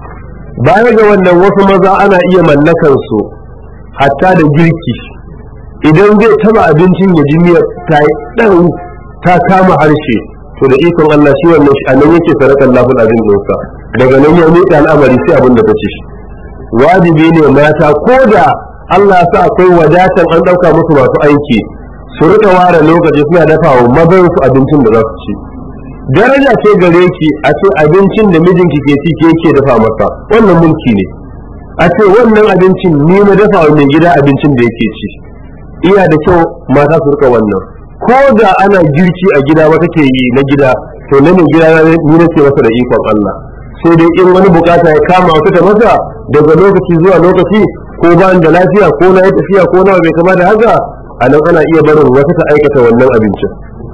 baya ga wannan wasu maza ana iya mallakar su hatta da girki idan zai taba abincin ya ji miyar ta yi ɗan ta kama harshe to da ikon Allah shi wannan shi anan yake sarakan lafin azin ɗinsa daga nan ya miƙa al'amari sai abin da ta ci wajibi ne mata ko da Allah sa akwai wadatan an ɗauka musu masu aiki su rika ware lokaci suna dafa wa mazan su abincin da za su ci daraja ce gare ki a ce abincin da mijinki ke ci ke ke dafa masa wannan mulki ne a ce wannan abincin ni na dafa wa mai gida abincin da yake ci iya da kyau mata su rika wannan ko da ana girki a gida wata ke yi na gida to na mai gida ni na ce masa da ikon Allah sai dai in wani bukata ya kama wata ta masa daga lokaci zuwa lokaci ko ba da lafiya ko na yi tafiya ko na bai kama da haka a nan ana iya barin wata ta aikata wannan abincin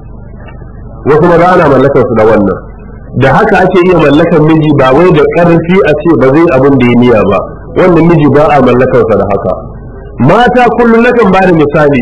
wasu maza ana mallakar su da wannan da haka ake iya mallakar miji ba wai da karfi a ce ba zai abin da ya niya ba wannan miji ba a mallakar sa da haka mata kullum nakan ba da misali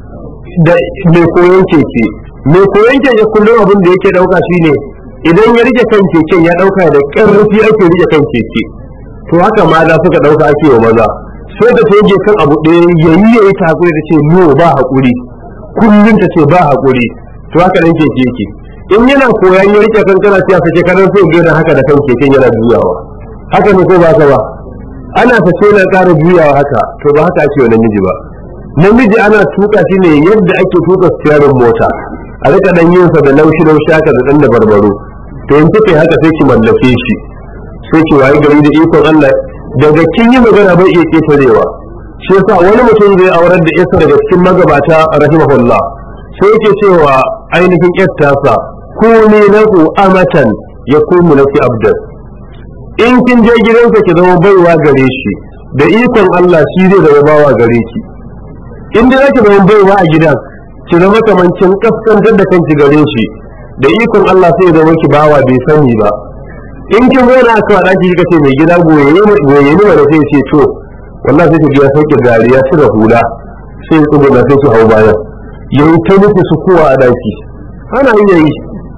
da mai koyon keke mai koyon keke kullum abin da yake dauka shine idan ya rike kan keken ya dauka da karfi ake rike kan keke to haka maza suka dauka ake wa maza sai da ta yage kan abu ɗaya yayi yayi ta hakuri da ce no ba hakuri kullum ta ce ba hakuri to haka dan keke yake in yana koyan ya rike kan kana siya sake kanan sai gina haka da kan keken yana juyawa haka ne ko ba ka ba ana sace na ƙara juyawa haka to ba haka ake wa namiji ba namiji ana tuka shi ne yadda ake tuka siyarin mota a rika dan yin sa da laushi laushi haka da dan da barbaro to in kike haka sai ki mallake shi sai ki wayi gari da ikon Allah daga kin yi magana bai iya ketarewa shi yasa wani mutum zai aurar da isa daga cikin magabata rahimahullah sai yake cewa ainihin yattasa ku ne lahu amatan ya kuma nasi abdan in kin je gidansa ki zama baiwa gare shi da ikon Allah shi zai zama bawa gare ki in dai zaki zama baiwa a gidan ki zama kamancin kaskantar da kanki gare shi da ikon Allah sai zama ki bawa bai sani ba in kin zo na aka faɗa ki kika ce mai gida goye goye ni wanda sai ce to wallahi sai ki ga sauke dariya shi da hula sai ya tsuguna sai ki hau bayan yayi ta nufi su kowa a daki ana iya yi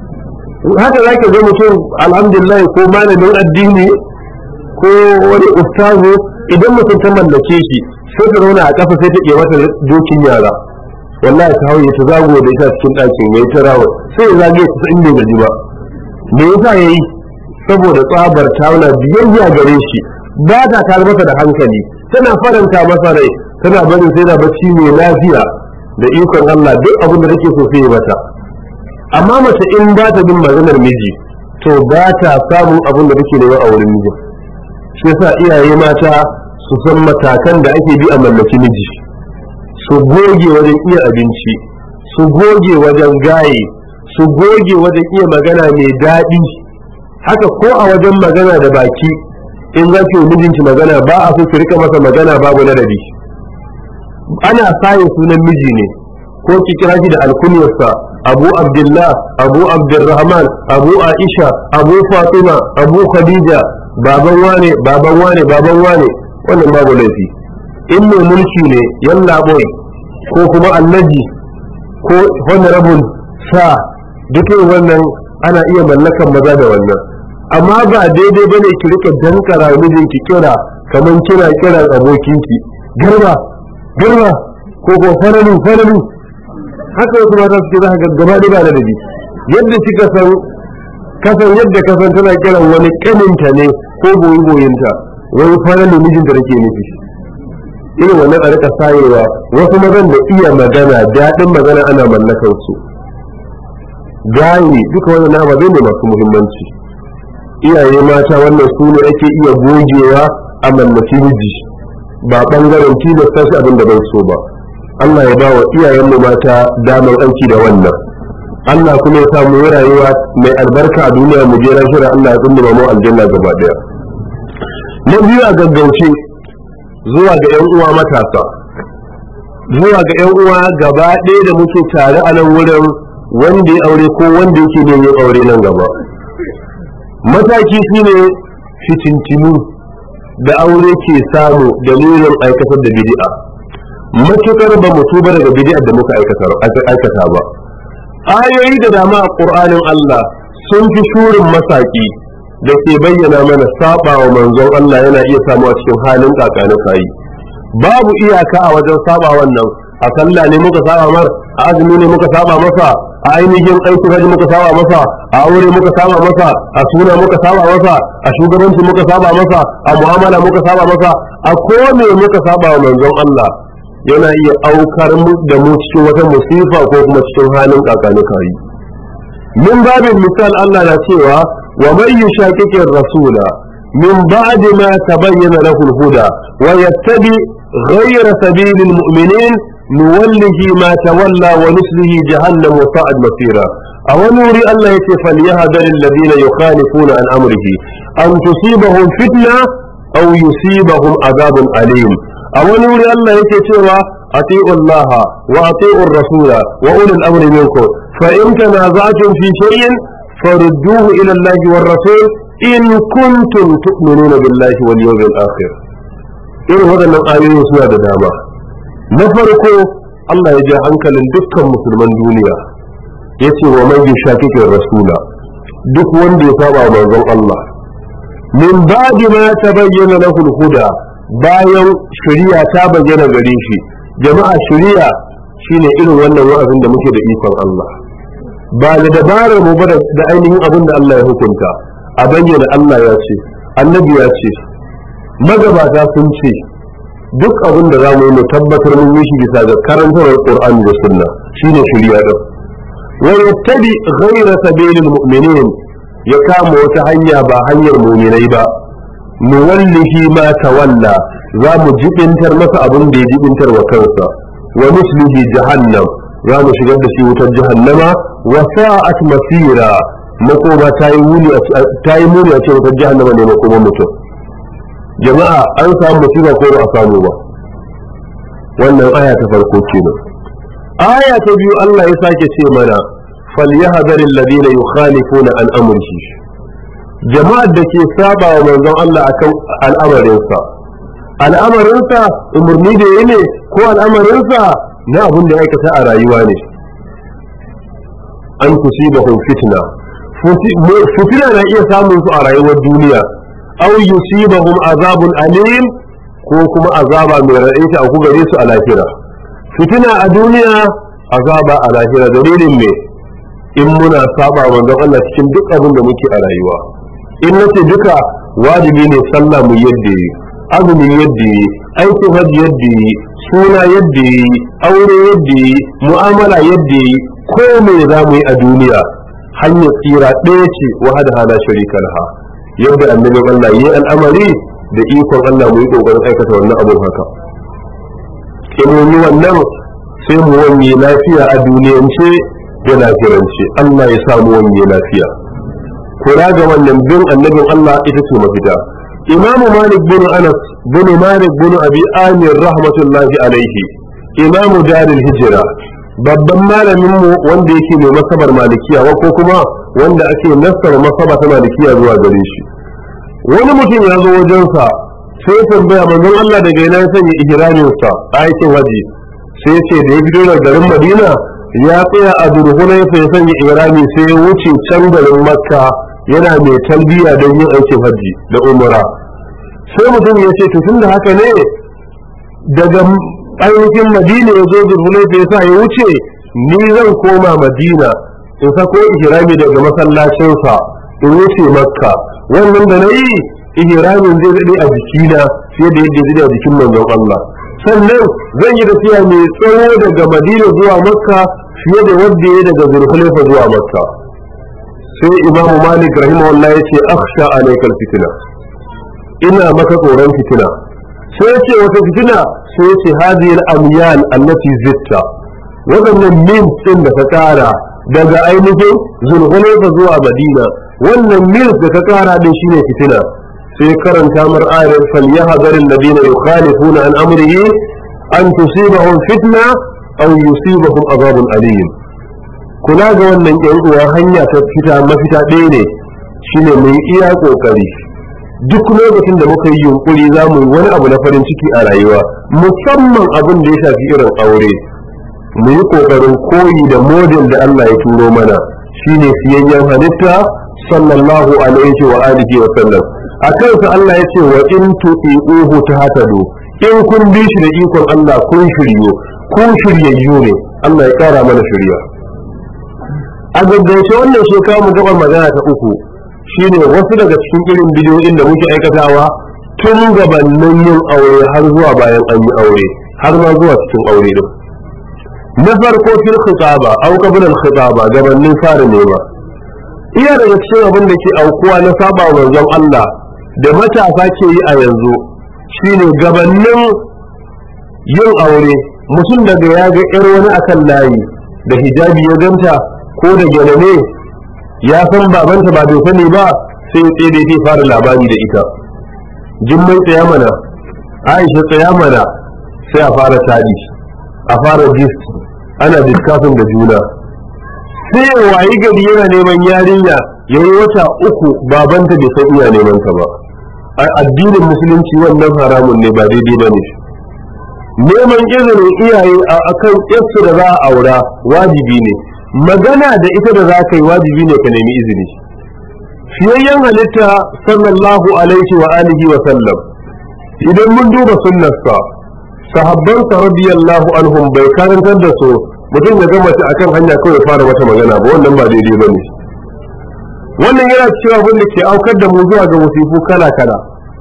haka za ka ga mutum alhamdulillah ko malamin addini ko wani ustazu idan mutum ta mallake shi sai ta zauna a ƙasa sai ta iya mata dokin yara wallahi ta hauye ta zago da ita cikin ɗakin yayi ta rawa sai ya zage ta in bai gaji ba me yasa yayi saboda tsabar tauna biyayya gare shi ba ta tar masa da hankali tana faranta masa rai tana barin sai da bacci mai lafiya da ikon Allah duk abin da take so sai ya mata amma mace in ba ta bin maganar miji to ba ta samun abin da take nema a wurin miji shi yasa iyaye mata su san matakan da ake bi a mallaki miji su goge wajen iya abinci su goge wajen gaye su goge wajen iya magana mai daɗi haka ko a wajen magana da baki in za ki mijinki magana ba a so ki rika masa magana babu ladabi ana sayin sunan miji ne ko ki kira shi da alkunyarsa abu abdullah abu abdurrahman abu aisha abu fatima abu khadija baban wane baban wane baban wane wannan babu laifi in mai mulki ne yalla boy ko kuma allaji ko honorable sa duk wannan ana iya mallakan maza da wannan amma ba daidai bane ki rika dankara mijinki kira kaman kina kiran abokinki garba garba ko ko faralu faralu haka wasu mata suke za ka gaba da ba da dabi yadda kika san kasan yadda kasan tana kiran wani kaninta ne ko boyi boyinta wani fara da mijinta da ke nufi irin wannan a rika sayewa wasu mazan da iya magana daɗin magana ana mallakar su gaye duka wannan na ababe ne masu muhimmanci iyaye mata wannan su ne ake iya gogewa a mallaki miji ba bangaren tilasta shi abin da bai so ba Allah ya ba wa iyayenmu mata damar aiki da wannan Allah kuma ya samu rayuwa mai albarka a duniya mu je shira Allah ya tsunduma mu aljanna gaba daya na biyu a gaggauce zuwa ga yan uwa matasa zuwa ga yan uwa gaba ɗaya da muke tare a nan wurin wanda ya aure ko wanda yake ne yin aure nan gaba mataki shine fitintinu da aure ke samu dalilin aikatar da bid'a matukar ba mu tuba daga bid'a da muka aikata ba ayoyi da dama a ƙur'anin Allah sun fi shurin masaki da ke bayyana mana saba wa manzon Allah yana iya samu a cikin halin kakani kayi babu iyaka a wajen saba wannan a sallah ne muka saba mar a azumi ne muka saba masa a ainihin aikin haji muka saba masa a aure muka saba masa a suna muka saba masa a shugabanci muka saba masa a mu'amala muka saba masa a kome muka saba wa manzon Allah yana iya aukar da mu cikin wata musifa ko kuma cikin halin kakani kayi min babin misal Allah na cewa wa man yushaqiqi rasula min ba'di ma tabayyana lahu al-huda wa yattabi ghayra sabili al-mu'minin nuwallihi ma tawalla wa nuslihi jahannam wa sa'ad masira a wani wuri Allah yace falyahdhar alladhina yukhalifuna an amrihi an tusibahum fitna aw yusibahum adhabun alim a wani wuri Allah yake cewa ati'u Allah wa ati'u rasula wa ulul amri minkum fa in tanaza'tum fi shay'in farudduhu ila Allah war rasul in kuntum tu'minuna billahi wal yawmil akhir irin waɗannan ayoyi suna da dama na farko Allah ya ja hankalin dukkan musulman duniya ya ce wa man yushakikin rasula duk wanda ya saba manzon Allah min ba'di ma tabayyana lahu al-huda bayan shari'a ta bayyana gare shi jama'a shari'a shine irin wannan wa'azin da muke da ikon Allah ba da dabarar mu ba da ainihin abin da Allah ya hukunta a bayyana Allah ya ce annabi ya ce magabata sun ce duk abin da zamu yi mu tabbatar mun yi shi bisa ga karantar Qur'ani da Sunna shine shari'a din wa yattabi ghayra sabilil mu'minin ya kama wata hanya ba hanyar mu'minai ba nuwallihi ma tawalla za mu jibintar masa abin da ya jibintar wa kansa wa nuslihi jahannam za mu shigar da shi wutar jahannama wa sa'at masira makoma ta yi muni a ce wutar jahannama ne makoma mutum jama'a an samu musiba ko ba a samu ba wannan aya ta farko kenan aya ta biyu Allah ya sake ce mana falyahdhar alladhina yukhalifuna an amrihi jama'ar da ke saba wa manzon Allah akan al'amarinsa al'amarinsa umarni da yi ne ko al'amarinsa na abin da ya aikata a rayuwa ne an tusibahum fitna fitina na iya samun su a rayuwar duniya aw yusibahum azabun alim ko kuma azaba mai raɗaita a gare su a lahira fitina a duniya azaba a lahira dalilin me in muna saba manzon Allah cikin duk abin da muke a rayuwa in nace duka wajibi ne sallah mu yadda yi azumi yadda yi aikin hajji yadda yi suna yadda yi aure yadda yi mu'amala yadda yi ko me za mu yi a duniya hanyar tsira ɗaya ce wa hada hala sharika laha yadda annabi Allah yi al'amari da ikon Allah mu yi kokarin aikata wannan abun haka in mun yi wannan sai mu wanye lafiya a duniyance da lafiyance Allah ya samu wanye lafiya kula ga wannan bin annabin Allah ita ce mafita imam malik bin anas bin malik bin abi amir rahmatullahi alaihi imam darul hijra babban malamin mu wanda yake mai masabar malikiya ko kuma wanda ake nassara masaba ta malikiya zuwa gare shi wani mutum ya zo wajensa sai tambaya manzon Allah daga ina ya sanya ihramin sa aikin haji sai ce da ya fito daga garin Madina ya tsaya a durhunai sai ya sanya ihrami sai ya wuce can garin Makka yana mai talbiya don yin aikin haji da umra sai mutum ya ce to tunda haka ne daga ainihin Madina ya zo durhunai sai ya sa ya wuce ni zan koma madina in sako ihrami daga masallacinsa in wuce makka wannan da na yi ihramin zai daɗe a jikina fiye da yadda zai a jikin manzon Allah sannan zan yi tafiya mai tsawo daga madina zuwa makka fiye da wadda ya daga zulhulaifa zuwa makka sai imamu malik rahimahullah ya ce akhsha alaikal fitina ina maka tsoron fitina sai ya ce wata fitina sai ya ce hadhihi al-amyal allati zitta waɗannan min ɗin da ka ƙara daga ainihin zulhulaifa zuwa madina wannan mil da ka ƙara din shine fitina sai karanta mar ayar falyahzar alladhina yukhalifuna an amrihi an tusibahum fitna aw yusibahum azabun alim kula ga wannan yan uwa hanya ta fita mafita ɗaya ne shine mu yi iya kokari duk lokacin da muka yi yunkuri za mu yi wani abu na farin ciki a rayuwa musamman abin da ya shafi irin aure mu yi kokarin koyi da model da Allah ya turo mana shine siyayyen halitta sallallahu alaihi wa alihi wa sallam a kansa Allah ya ce wa in tuti'uhu tahtadu in kun bi shi da ikon Allah kun shiryo kun shiryayyu ne Allah ya kara mana shirya a gaggauce wannan shekara mu gabar magana ta uku shine wasu daga cikin irin bidiyoyin da muke aikatawa tun gabanin yin aure har zuwa bayan an yi aure har ma zuwa cikin aure din na farko fil khitaba aw qabla al khitaba gabanin fara nema iya daga cikin abin da ke aukuwa na saba manzon Allah da matasa ke yi a yanzu shine gabanin yin aure mutum daga ya ga yar wani akan layi da hijabi ya ganta ko da gyalame ya san babanta ba bai sani ba sai ya tsaye da ya fara labari da ita jimmai tsaya mana aisha tsaya mana sai a fara tadi a fara gist ana diskafin da juna sai wayi gari yana neman yarinya ya yi wata uku babanta bai san iya neman ta ba a addinin musulunci wannan haramun ne ba daidai ba ne neman izinin iyaye a akan yarsu da za a aura wajibi ne magana da ita da za ka yi wajibi ne ka nemi izini fiyayyen halitta sallallahu alaihi wa alihi wa sallam idan mun duba sunnarsa sahabbansa radiyallahu anhum bai karantar da su mutum ya gama ta akan hanya kawai fara wata magana ba wannan ba daidai ba ne wannan yana cewa abin da ke aukar da mu zuwa ga wasifu kala kala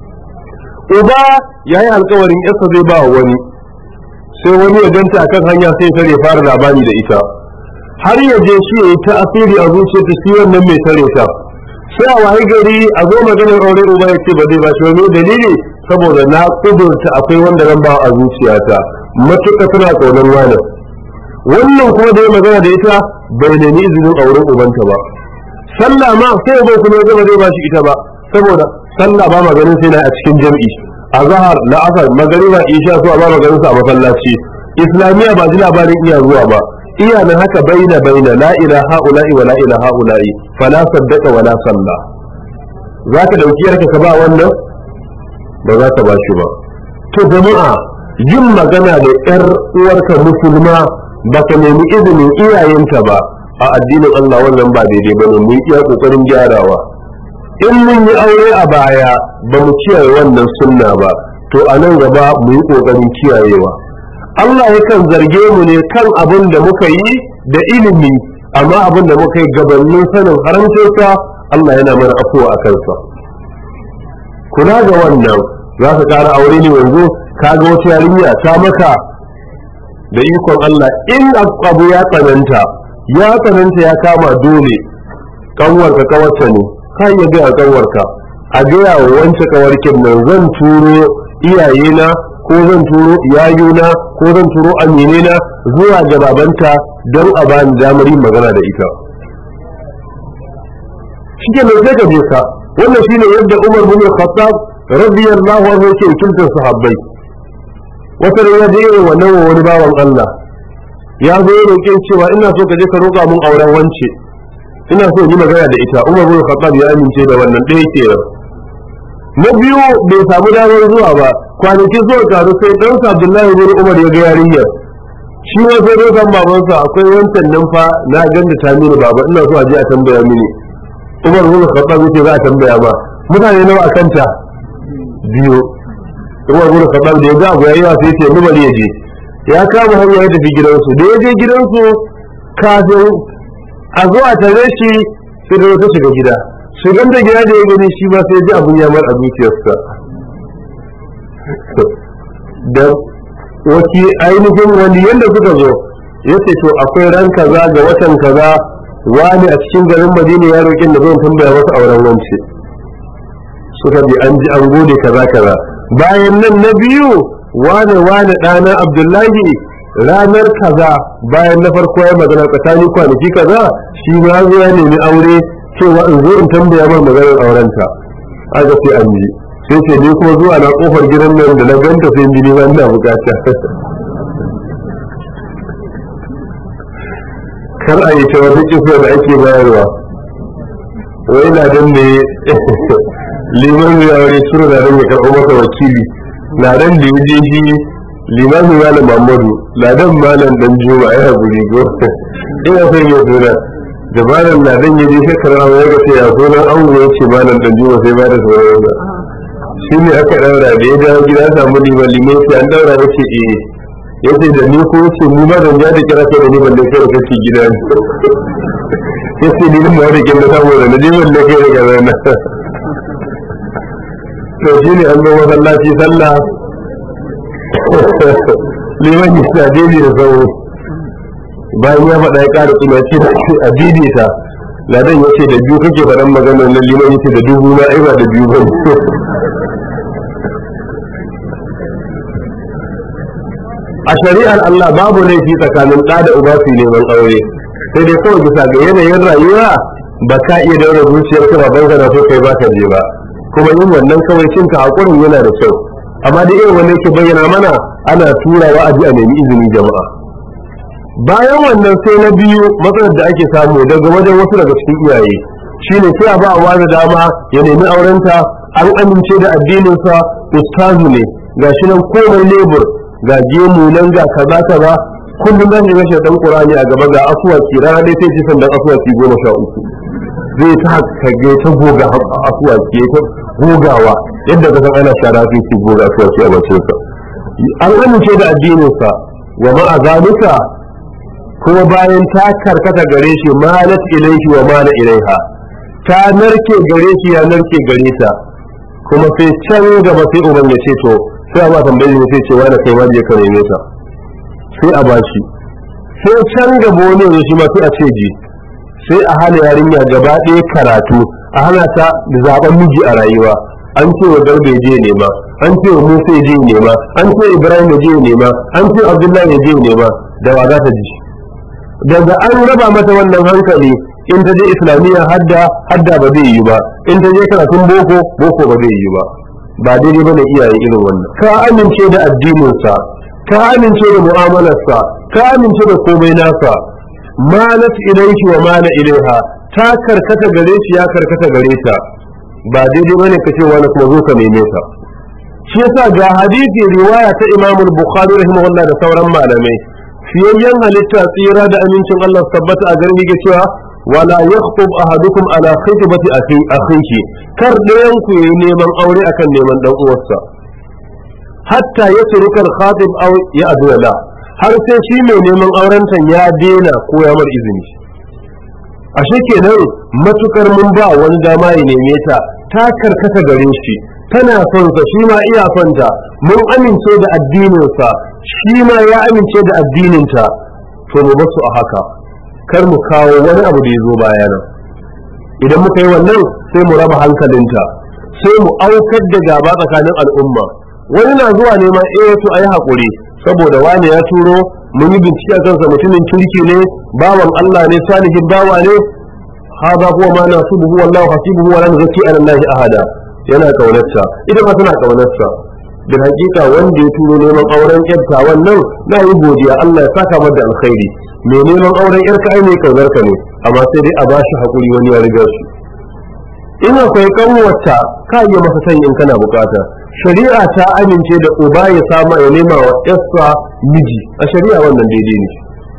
uba ya yi alkawarin yarsa zai ba wani sai wani ya ganta akan hanya sai tare fara labari da ita har ya je shi ya yi ta asiri a zuciyarta shi wannan mai tare ta sai a wayi gari a zo maganar aure uba ya ce ba zai ba shi wani dalili saboda na kudurta akwai wanda zan ba a zuciyata matuƙa tana ƙaunar wani wannan kuma da ya magana da ita bai nemi izinin auren ubanta ba sallah ma sai bai kuma zama zai ba shi ita ba saboda sallah ba maganin sai na a cikin jam'i a zahar la'asar magariba isha zuwa ba maganin sa a masallaci islamiyya ba ji labarin iya zuwa ba iya nan haka baina baina la ilaha ula'i wa la ilaha ula'i fala saddaqa wa la salla zaka dauki yarka ka ba wannan ba za ka ba shi ba to jama'a yin magana da yar uwarka musulma ba ka nemi izinin iyayenta ba a addinin Allah wannan ba daidai ba ne mun iya kokarin gyarawa in mun yi aure a baya ba mu kiyaye wannan sunna ba to a nan gaba mu yi kokarin kiyayewa Allah yakan zarge mu ne kan abin da muka yi da ilimi amma abin da muka yi gabanin sanin haramcinsa Allah yana mana afuwa a kansa kula ga wannan za ka ƙara aure ne yanzu ka ga wata yarinya ta maka da ikon Allah in abu ya tsananta ya tsananta ya kama dole kanwarka kawarta ne ka iya gaya kanwarka a gaya wa wance kawarkin nan zan turo iyayena ko zan turo yayuna ko zan turo aminena zuwa ga babanta don a bani damar yin magana da ita shi ke mai sai ka je ka wannan shine yadda Umar bin Khattab radiyallahu anhu yake wakiltar sahabbai wata da ya je wannan wa wani bawan Allah ya zo ya roƙe cewa ina so ka je ka roƙa mun auren wance ina so yi magana da ita Umar bin Khattab ya amince da wannan ɗaya kenan na biyu bai samu damar zuwa ba kwanaki zuwa taru sai ɗansa Abdullahi bin Umar ya ga yarinyar shi ma sai dai san babansa akwai wancan nan fa na ganda ta mini baba ina so a je a tambaya mini Umar bin Khattab yace za a tambaya ba mutane nawa a kanta biyu Umar bin Khattab da ya ga abu yayi sai ce ni bari ya je ya kama hanya ya tafi gidansu da ya je gidansu kafin a zo a tare shi sai da ta shiga gida shigan da gida da ya gani shi ma sai ji abun ya mar a zuciyarsa da waki ainihin wani yadda suka zo ya ce to akwai ran kaza ga watan kaza wani a cikin garin madina ya roƙin da zan tambaya wasu auren wance suka bi an ji an gode kaza kaza bayan nan na biyu wane wane ɗana abdullahi ranar kaza bayan na farko ya magana tsakanin kwanaki kaza shi ma zo ya nemi aure cewa in zo in tambaya mai maganar aurenta aka ce an ji sai ce ni kuma zuwa na kofar gidan nan da na ganta sai jini ba ina bukata kar a yi ta wata kisa da ake bayarwa wai na dan ne liman ya aure sura da ran ya karɓo masa wakili na dan da ya je shi liman ya da mamadu ladan malam dan juma ya haƙuri go ina son ya suna da malam ladan ya je shekara ya ga sai ya sunan an ya ce malam dan juma sai ba da sauran shi ne aka daura da ya dawo gida samu liman liman sai an daura ya ce eh ya ce da ni ko ce ni ma zan ja da kira kai da ni balle kai da kake gida ya ce ni ma da kin da samu da ni balle kai da kaza na to shi ne an zo masallaci sallah liman ya sa daidai da sau bayan ya faɗa ya ƙara tsuma ce a daidaita ladan ya ce da biyu kake faɗan maganar nan liman ya ce da dubu na ai ba da biyu ba a shari'ar Allah babu laifi tsakanin ɗa da uba su neman aure sai dai kawai bisa ga yanayin rayuwa ba ka iya daura zuciyar ka baban ka na so kai ba ka je ba kuma yin wannan kawai cin ka hakurin yana da kyau amma da irin wanda yake bayyana mana ana turawa a ji a nemi izinin jama'a bayan wannan sai na biyu matsalar da ake samu daga wajen wasu daga cikin iyaye shine sai a ba a wani dama ya nemi aurenta an amince da addininsa ustazu ne gashi nan komai lebur ga gemu nan ga kaza kaza kullum zan yi rashin dan qur'ani a gaba ga asuwaki rana dai sai ji sandan asuwaki goma sha uku zai ta haka ga ta goga asuwaki ta gogawa yadda ka san ana shara sai ki goga asuwaki a bacin sa an amince da addinin sa wa ma'a zalika kuma bayan ta karkata gare shi malat ilaihi wa mala ilaiha ta narke gare shi ya narke gare ta kuma sai can gaba sai uban ya ce to sai a ba tambayi ne sai ce wani kai ma je ka neme ta sai a bashi sai can gaba wani ne shi ma sai a ce ji sai a hana yarinya gaba ɗaya karatu a hana ta da zaben miji a rayuwa an ce wa garba ya je nema an ce wa musa ya je nema an ce ibrahim ya je nema an ce abdullahi ya je nema da wa za ta ji daga an raba mata wannan hankali in ta je islamiyya hadda hadda ba zai yi ba in ta je karatun boko boko ba zai yi ba ba daidai bane iyaye irin wannan ka amince da addininsa ka amince da mu'amalarsa ka amince da komai nasa malat ilaihi wa mala ilaiha ta karkata gare shi ya karkata gare ta ba daidai bane ka ce wani kuma zo ka neme ta shi yasa ga hadisi riwaya ta Imam Bukhari rahimahullah da sauran malamai fiyayyen halitta tsira da amincin Allah tabbata a garin yake cewa wala yakhطب ahadukum ala khitbati akhihi kar ɗayan ku yayi neman aure akan neman dan uwarsa hatta yatruka al-khatib aw ya'dula har sai shi mai neman aurenta ya dena ko ya mar izini ashe kenan matukar mun ba wani dama ya neme ta ta karkata gare shi tana son sa shi ma iya son ta mun amince da addininsa shi ma ya amince da addininta to mu basu a haka kar mu kawo wani abu da ya zo bayanan idan muka yi wannan sai mu raba hankalinta sai mu aukar da gaba tsakanin al'umma wani na zuwa neman eh to ayi hakuri saboda wani ya turo mun yi bincike a kansa mutumin kirki ne bawan Allah ne salihin bawa ne hada huwa ma nasubuhu wallahu hasibuhu wa la nuzakki ala allahi ahada yana kaunarsa ita ma tana kaunarsa bil hakika wanda ya turo neman auren yarta wannan na yi godiya Allah ya saka mata alkhairi mai neman auren yarka ai mai kaunar ka ne amma sai dai a bashi hakuri wani ya riga shi in akwai kanwata ka iya masa san in kana bukata shari'a ta amince da uba ya sama ya nema wa yarsa miji a shari'a wannan daidai ne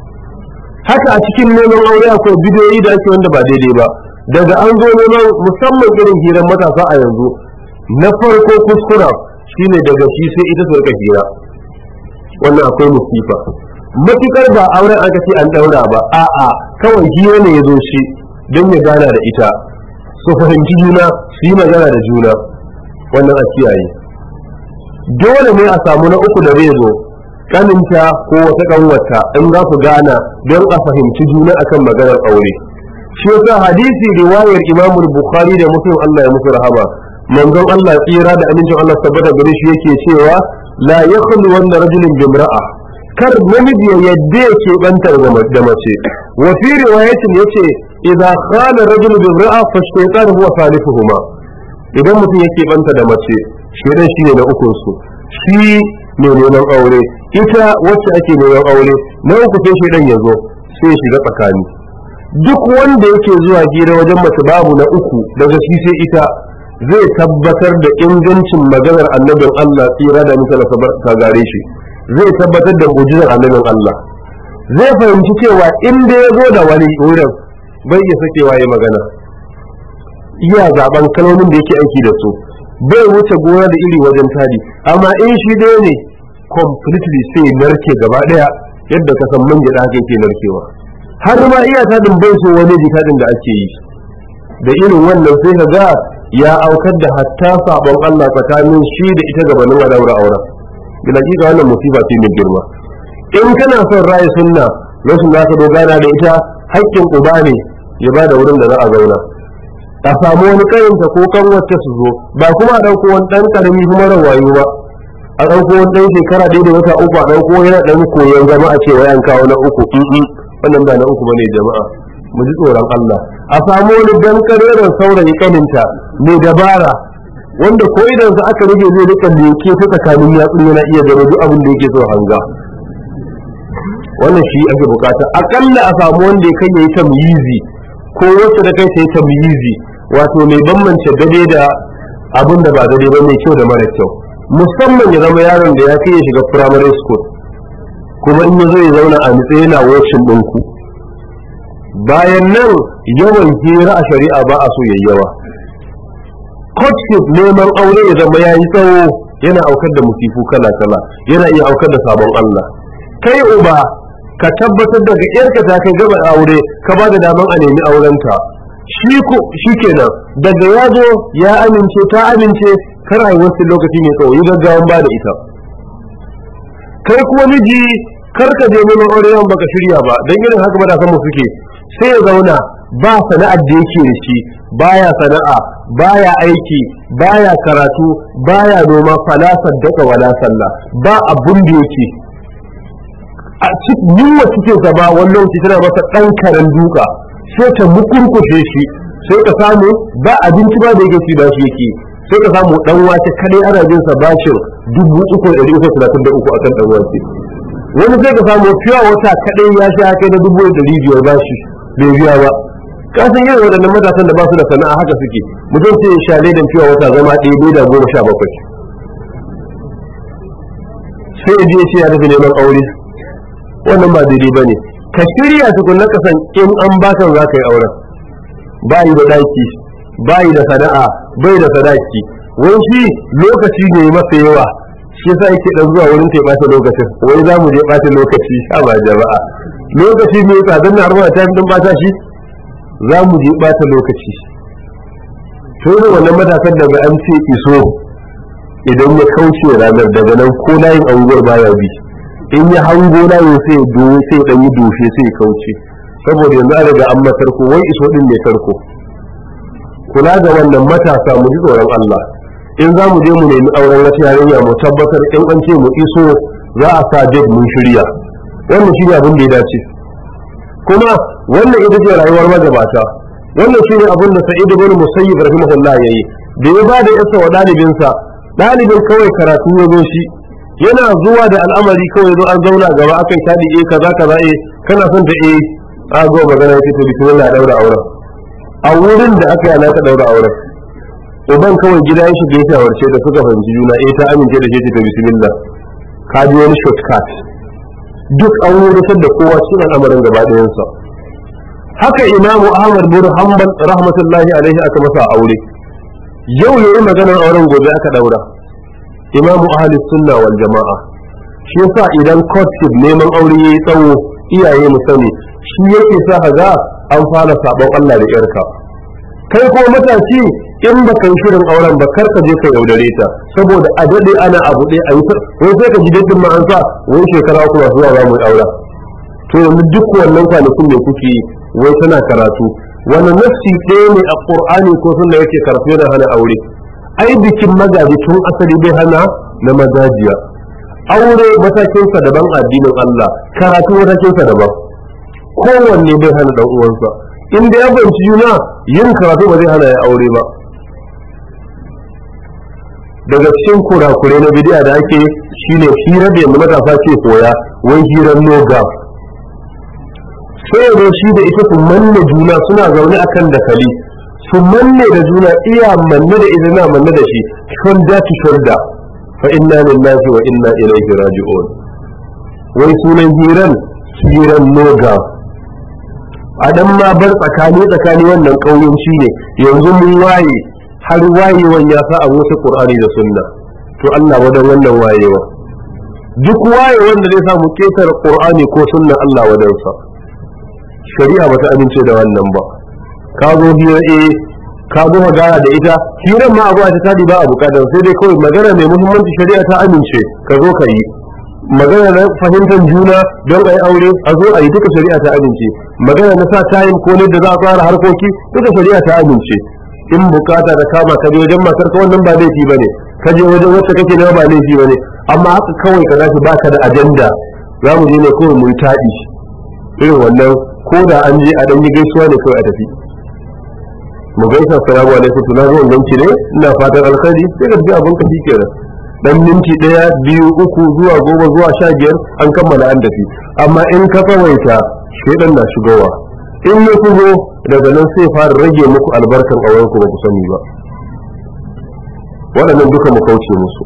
haka a cikin neman aure akwai bidiyoyi da ake wanda ba daidai ba daga an zo neman musamman irin hirar matasa a yanzu na farko kuskura shine daga shi sai ita su rika hira wannan akwai musifa matukar ba auren aka ce an daura ba a'a kawai hira ne ya zo shi don ya gana da ita su fahimci juna su yi magana da juna wannan a kiyaye dole ne a samu na uku da zai zo kaninta ko wata kanwata in za ku gana don a fahimci juna akan maganar aure shi yasa hadisi riwayar Imam Bukhari da Muslim Allah ya musu rahama manzon Allah tsira da amincin Allah tabbata gare shi yake cewa la yakhlu wanda rajulin bimra'a kar namiji ya yadda ya ke bantar da mace wa fi riwayatin yace idza khana rajul bimra'a fa shaytan huwa thalithuhuma idan mutum yake banta da mace shedan shine na ukun su shi ne neman aure ita wacce ake neman aure na uku sai shedan ya zo sai ya shiga tsakani duk wanda yake zuwa hira wajen mace babu na uku daga shi sai ita zai tabbatar da ingancin maganar annabin Allah tsira da misala ta gare shi zai tabbatar da mujizar annabin Allah zai fahimci cewa inda ya zo da wani wurin bai iya sakewa ya magana iya zaben kalmomin da yake aiki da su bai wuce gona da iri wajen tadi amma in shi ɗaya ne completely sai narke gaba ɗaya yadda ka san man gyaɗa haka yake narkewa har ma iya tadin bai so wani jikadin da ake yi da irin wannan sai ka ga ya aukar da hatta sabon Allah tsakanin shi da ita gabanin a daura auren bila ga wannan musiba ce mai girma in kana son rayu sunna rashin naka dogara da ita haƙƙin uba ne ya ba da wurin da za a zauna a samu wani karinta ko kan wacce su zo ba kuma a ɗauko wani ɗan ƙarami kuma rawayo ba a ɗauko wani ɗan shekara ɗaya da wata uku a ɗauko yana ɗan koyon zama a cewa yan kawo na uku wannan ba na uku bane jama'a mu ji tsoron Allah a samu wani dan karerar saurayi kaninta mai dabara wanda ko idan sa aka rage zai rika leke ta tsakanin yatsun yana iya gano duk abin da yake so hanga wannan shi ake bukata akalla a samu wanda ya kai yayi tamyizi ko wacce da kai sai tamyizi wato mai bambance dade da abin da ba dade ba mai kyau da mara kyau musamman ya zama yaron da ya kai ya shiga primary school kuma in ya zo ya zauna a nitse yana workshop ɗinku bayan nan yawan hira a shari'a ba a so yayi yawa courtship neman aure ya zama ya yi tsawo yana aukar da musifu kala kala yana iya aukar da sabon Allah kai uba ka tabbatar da ga yarka ta kai gaba aure ka ba da daman a nemi aurenta shi ko kenan daga ya zo ya amince ta amince kar a yi wasu lokaci mai tsawo yi gaggawan ba da ita kai kuma miji kar ka je neman aure yawan baka shirya ba don irin haka matasan mu suke sai ya zauna ba sana'ar da yake da shi baya sana'a baya aiki baya karatu baya noma fala saddaka wala sallah ba abun da yake a cikin yunwa cikin sa ba wannan lokaci tana masa dan karen duka sai ta mukurkushe shi sai ka samu ba abinci ba da yake ci ba shi yake sai ka samu dan wace kadai ana jin sa bashin dubu uku da uku talatin da uku akan dan wace wani sai ka samu fiya wata kadai ya sha kai da dubu da biyar bashi bai biya ba kasan yin waɗannan matasan da ba su da sana'a haka suke mutum sai ya sha ledan fiya wata zama ɗaya bai da goma sha bakwai sai ya je shi ya tafi neman aure wannan ba daidai ba ne ka shirya tukun na kasan in an ba za ka yi auren bayi da ɗaki bayi da sana'a bai da sadaki wai shi lokaci ne masa yawa shi yasa yake dan zuwa wurin ta ɓata lokacin wai za mu je ɓata lokaci a ba jama'a lokaci mai tsadar na harba ta din ɓata shi za mu je ɓata lokaci to ne wannan matakan daga an ce iso idan ya kauce ranar daga nan ko layin anguwar baya bi in ya hango layin sai doye sai dan yi doshe sai kauce saboda yanzu an riga an matarko wai iso din ne tarko kula da wannan matasa mu ji tsoron Allah in za mu je mu nemi auren wata yarinya mu tabbatar in an ce mu iso za a sa date mun shirya wannan shi ne abin da ya dace kuma wannan ita ce rayuwar magabata wannan shi ne abin da sa'id ibn musayyib rahimahullah yayi da ya ba da yasa wa dalibinsa dalibin kawai karatu ya zo shi yana zuwa da al'amari kawai zo an zauna gaba akai tadi eh kaza kaza eh kana son ta eh a go magana yake to bismillah daura auren a wurin da aka yana ka daura auren uban kawai gida ya shiga ya shawarce da suka fahimci juna eh ta amince da shi ta bismillah ka ji wani shortcut duk an wurusar da kowa cikin al'amarin gaba ɗayansa haka imamu ahmad bin hanbal rahmatullahi alaihi aka masa aure yau yayi maganar auren gobe aka daura imamu ahli sunna wal jama'a shi yasa idan courtship neman aure yayi tsawo iyaye mu sani shi yake sa ga an fara sabon Allah da yarka kai ko matashi in ba kai shirin auren ba kar ka je ka yaudare ta saboda a dade ana abu ɗaya a yi wai sai ka ji daɗin ma an sa wai shekara uku ba zuwa za mu aura to yanzu duk wannan kwanakin da kuke wai tana karatu wani nafsi ɗaya ne a ƙur'ani ko sunna yake karfe da hana aure ai bikin magaji tun asali bai hana na magajiya aure matakinsa daban addinin Allah karatu matakinsa daban kowanne bai hana dan uwansa in da ya banci juna yin karatu ba zai hana ya aure ba daga cikin kurakure na bidiya da ake shine hira da yanzu matasa ke koya wai hirar noga sai da shi da ita su manne juna suna zaune akan dakali su manne da juna iya manne da ita na manne da shi shoulder to shoulder fa inna lillahi wa inna ilaihi raji'un wai sunan hiran hiran noga a dan ma bar tsakani tsakani wannan kauyen shi ne yanzu mun waye har wayewan ya sa a wasu qur'ani da sunna to Allah wadan wannan wayewa duk wayewan da zai samu ketar qur'ani ko sunna Allah wadansa shari'a bata amince da wannan ba ka zo hira eh ka zo magana da ita hirar ma abuwa ta tadi ba a bukatar sai dai kawai magana mai muhimmanci shari'a ta amince ka zo ka yi magana na fahimtar juna don a yi aure a zo a yi duka shari'a ta amince magana na sa tayin ko ne da za a fara harkoki duka shari'a ta amince in bukata da kama ka je wajen matar ka wannan ba laifi ba ne ka je wajen wacce kake nema ba laifi ba ne amma haka kawai ka zafi baka da ajanda za mu je ne kawai mu yi taɗi irin wannan ko da an je a ɗan yi gaisuwa ne kawai a tafi mu gaisa salamu alaikum to na zo in ganki ne ina fatan alkhairi sai ka tafi abin ka shi kenan dan minti daya biyu uku zuwa goma zuwa sha biyar an kammala an tafi amma in ka tsawaita shedan na shigowa in ya shigo daga nan sai fara rage muku albarkan auren ku ba ku sani ba waɗannan duka mu kauce musu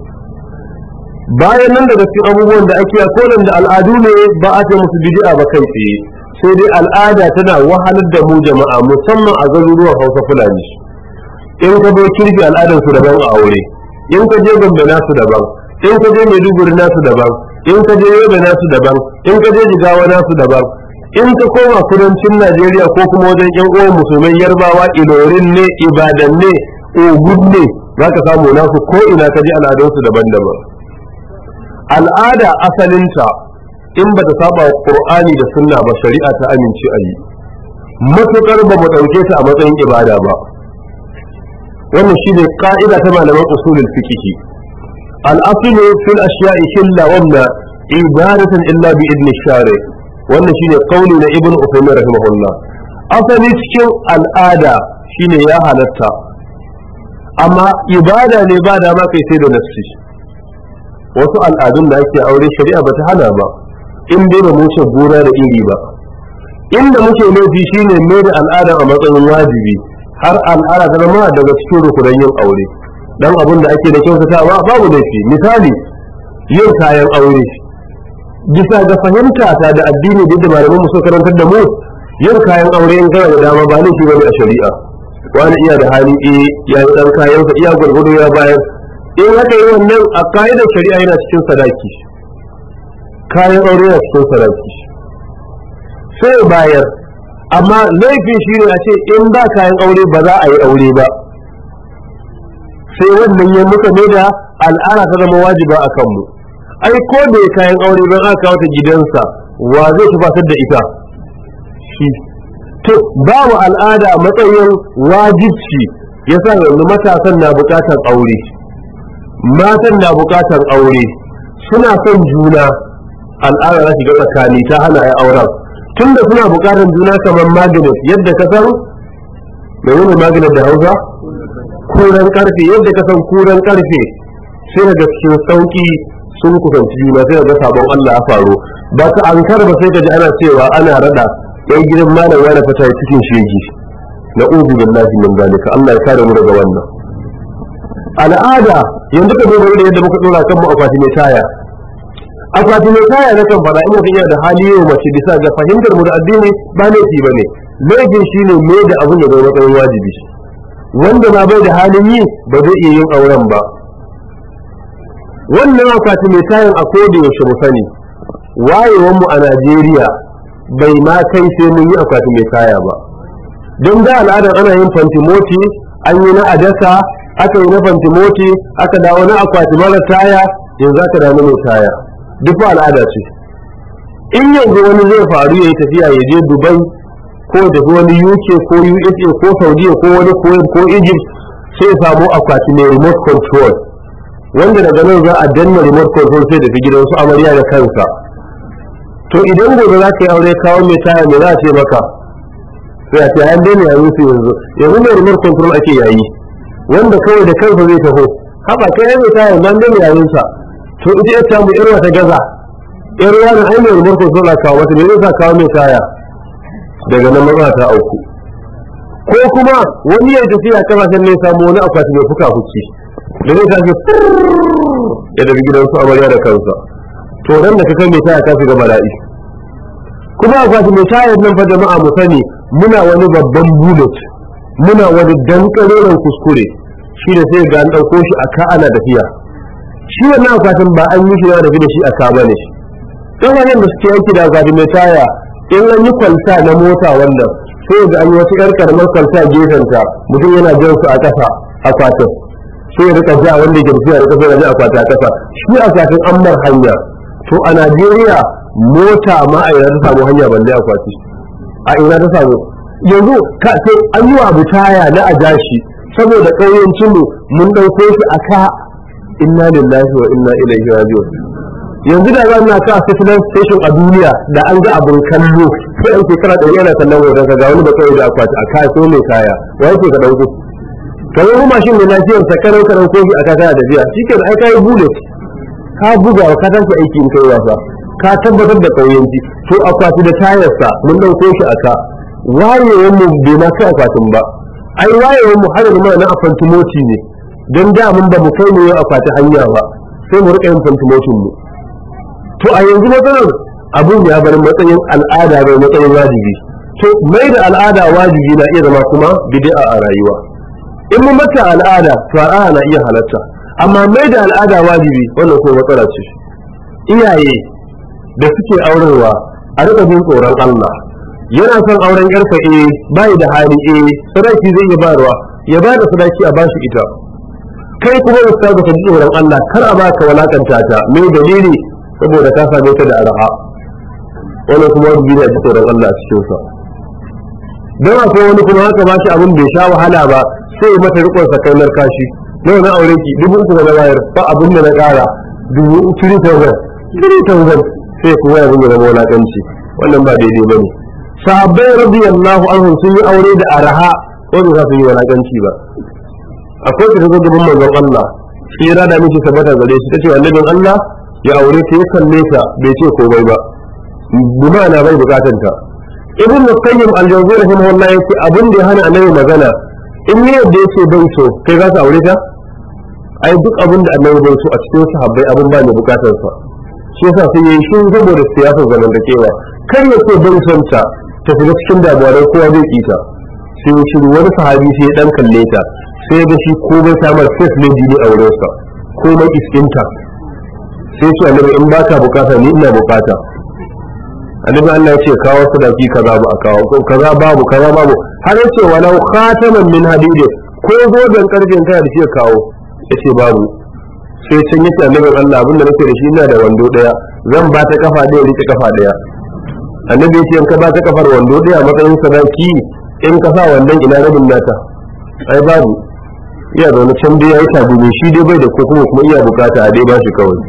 bayan nan daga cikin abubuwan da ake ko da al'adu ne ba a ce musu bid'a ba kai tsaye sai dai al'ada tana wahalar da mu jama'a musamman a garuruwan hausa fulani in ka bai kirki al'adar su daban a aure in ka je gombe nasu daban in ka je maiduguri nasu daban in ka je yobe nasu daban in ka je jigawa nasu daban in ka koma kudancin najeriya ko kuma wajen yan uwan musulmai yarbawa ilorin ne ibadan ne ogun ne za ka samu nasu ko ina ka ji al'adunsu daban-daban al'ada asalinta in ba ta saba wa qur'ani da sunna ba shari'a ta amince a yi matukar ba mu dauke ta a matsayin ibada ba wannan shine ka'ida ta malaman usulul fiqh al-aslu fil ashiya'i illa wamna ibadatan illa bi idni shari wannan shine kauli na ibn Uthaymeen rahimahullah asali cikin al'ada shine ya halatta amma ibada ne ba da ma kai sai da nafsi wasu al'adun da ake aure shari'a bata hana ba in dai ba mu ce gona da iri ba inda muke laifi shine mai da al'ada a matsayin wajibi har al'ada ta zama daga cikin rukunan yin aure dan abin da ake da kyautatawa babu laifi misali yin kayan aure bisa ga fahimta ta da addini da malaman mu suka karantar da mu yin kayan aure in kana da dama ba laifi bane a shari'a wani iya da hali eh ya yi dan kayan sa iya gurgudu ya bayar in haka yi wannan a ka'idar shari'a yana cikin sadaki kayan aure yana cikin sadaki sai bayar amma laifin shi ne a ce in ba kayan aure ba za a yi aure ba sai wannan ya muka ne da al'ada ta zama wajiba a kanmu ai ko da kayan aure ban aka kawo ta gidansa wa zai tufatar da ita shi to babu al'ada a matsayin wajibci yasa yanzu matasan na bukatar aure matan na bukatar aure suna son juna al'ada za shiga tsakani ta hana ya auren tunda suna bukatar juna kamar magnet yadda ka san mai wani magnet da hausa kuran karfe yadda ka san kuran karfe sai daga cikin sauki sun kusanci juna sai ga sabon Allah ya faru ba ka an ba sai ka ji ana cewa ana rada yan gidan malam ya fata cikin shegi na uzu billahi min zalika Allah ya kare mu daga wannan al'ada yanzu ka duba irin yadda muka dora kanmu akwati mai taya akwati mai taya na kan fada in mutum yana da hali yau mace bisa ga fahimtar mu da addini ba laifi ba ne laifin shine me da abin da zai matsayin wajibi wanda na bai da halin yi ba zai iya yin auren ba wannan akwati mai tayin a koda yaushe mu sani wayewar mu a Najeriya bai ma kai sai mun yi akwati mai taya ba don da al'adar ana yin fantimoti an yi na adasa aka yi na fantimoti aka dawo na akwati mara taya yanzu aka dawo mai taya duk al'ada ce in yanzu wani zai faru ya yi tafiya ya je dubai ko tafi wani uk ko usa ko saudiya ko wani kuwait ko egypt sai samu akwati mai remote control wanda daga nan za a danna remote control sai tafi gidan su amarya da kansa to idan gobe za ka yi aure kawo mai taya mai za a ce maka sai a ce an daina yayin su yanzu yanzu mai remote control ake yayi wanda kawai da kansa zai taho haba kai mai taya nan daina yayin sa to ita ita mu irwa ta gaza yar yaron ai mai remote control a kawo wata me zai sa kawo mai taya daga nan maza ta auku ko kuma wani ya tafiya kasashen ne samu wani akwati mai fuka fuki da zai tafi ya daga gidansu amarya da kansa to dan da ka kai mai taya ka shiga bala'i kuma akwati mai tayar nan fa jama'a mu sani muna wani babban bullet muna wani dankaroren kuskure shi da sai ga an ɗauko shi a ka ana tafiya shi wannan akwatin ba an yi shi da da shi a ka bane dan wannan da suke yanki da akwati mai taya in an yi kwalta na mota wannan sai ga an yi wata yar karamar kwalta gefen ta mutum yana jan su a ƙasa akwatin sai ya rika ja wanda ke tafiya da kafa ya ji akwati a ƙasa shi akwatin an mar hanya to a Najeriya mota ma a ina ta samu hanya balle akwati a ina ta samu yanzu ka sai an yi abu taya na a jashi saboda ƙauyancin mu mun ɗauko shi a ka inna lillahi wa inna ilaihi raji'un yanzu da zan na ka fitness station a duniya da an ga abin kallo sai an shekara ɗari yana kallon hoton ka ga wani da kawai da akwati a ka so mai kaya wa yake ka ɗauko kamar kuma mashin mai lafiyar sa karau karau ko shi a ka kana tafiya shi ke ai kai bullet ka buga ka tashi aiki in kai wasa ka tabbatar da kauyanci to akwati da tayarsa mun dauko shi a ka wayewar mu bai ma kai akwatin ba ai wayewar mu har yanzu na afantimoti ne don da mun ba mu kai mu yin akwati hanya ba sai mu rika yin fantimotin mu to a yanzu matsalar abun ya bar matsayin al'ada bai matsayin wajibi to mai da al'ada wajibi na iya zama kuma bid'a a rayuwa in mun mata al'ada to al'ada na iya halatta amma mai da al'ada wajibi wannan ko matsala ce iyaye da suke aurewa a rika jin tsoron Allah yana son auren yarsa eh bai da hali eh sadaki zai iya bayarwa ya ba da sadaki a bashi ita kai kuma ustaz ka ji tsoron Allah kar a baka walakanta ta mai dalili saboda ka same ta da arha wannan kuma wajibi ne a ji tsoron Allah a cikin sa don akwai wani kuma haka ba shi abin bai sha wahala ba sai mata rikon sakainar kashi nawa na aure ki dubu uku da na bayar ba abin da na kara dubu three thousand three thousand sai kuma ya zama zama wulaƙanci wannan ba daidai ba ne sahabbai radiyallahu anhum sun yi aure da araha wanda za su yi wulaƙanci ba akwai ta zo gaban manzon Allah shi ya rada miki sabata gare shi tace annabin Allah ya aure ta ya kalle ta bai ce komai ba bima na bai bukatan ta ibn qayyim al-jawzi rahimahullah yace abin da ya hana annabi magana in ne yadda yake bai so kai za ka aure ta ai duk abin da annabi bai so a cikin sahabbai abin ba ne bukatar sa shi yasa sai yayi shi saboda siyasar zamantakewa kar ya ce bai son ta ta shiga cikin damuwa dan kowa zai kita sai ya shiru wani sahabi sai ya dan kalle ta sai ga shi komai samar face lady ne a wurin sa komai iskinta sai ce annabi in baka bukata ni ina bukata annabi Allah ya ce kawo sadaki kaza ba a kawo ko kaza babu kaza babu har ya ce walau khataman min hadid ko zoben karfin kai da shi kawo yace babu sai can yace annabin Allah abinda nake da shi ina da wando daya zan ba ta kafa daya rike kafa daya annabi yace in ka ba ta kafar wando daya matsayin sadaki in ka sa wandon ina rabin nata ai babu iya zaune can dai yayi tabu ne shi dai bai da ko kuma kuma iya bukata a dai ba shi kawai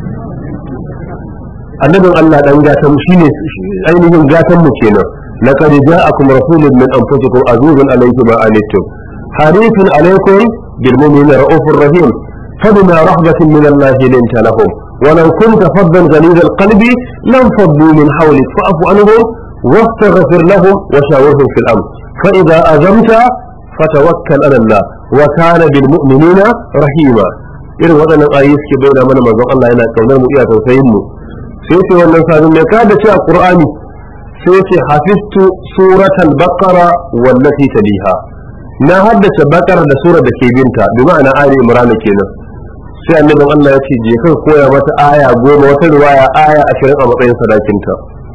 annabin Allah dan gatan shine ainihin gatan mu kenan laqad ja'akum rasulun min anfusikum azizun alayhi ma anittum harithun alaykum bil mu'minina ra'ufur rahim فبما رحمة من الله لنت لهم ولو كنت فظا غليظ القلب لانفضوا من حولك فاعف عنهم واستغفر لهم وشاورهم في الامر فاذا ازمت فتوكل على الله وكان بالمؤمنين رحيما irin waɗannan ayoyi suke bayyana mana manzon Allah yana kaunar mu iya tausayin mu sai ce wannan sabon mai kada ce a Qur'ani sai ce hafiztu suratal baqara wallati taliha na haddace bakar da surar da ke binta bi ma'ana ali imran kenan sai annabin Allah ya ce je ka koya mata aya goma wata riwaya aya ashirin a matsayin sadakinta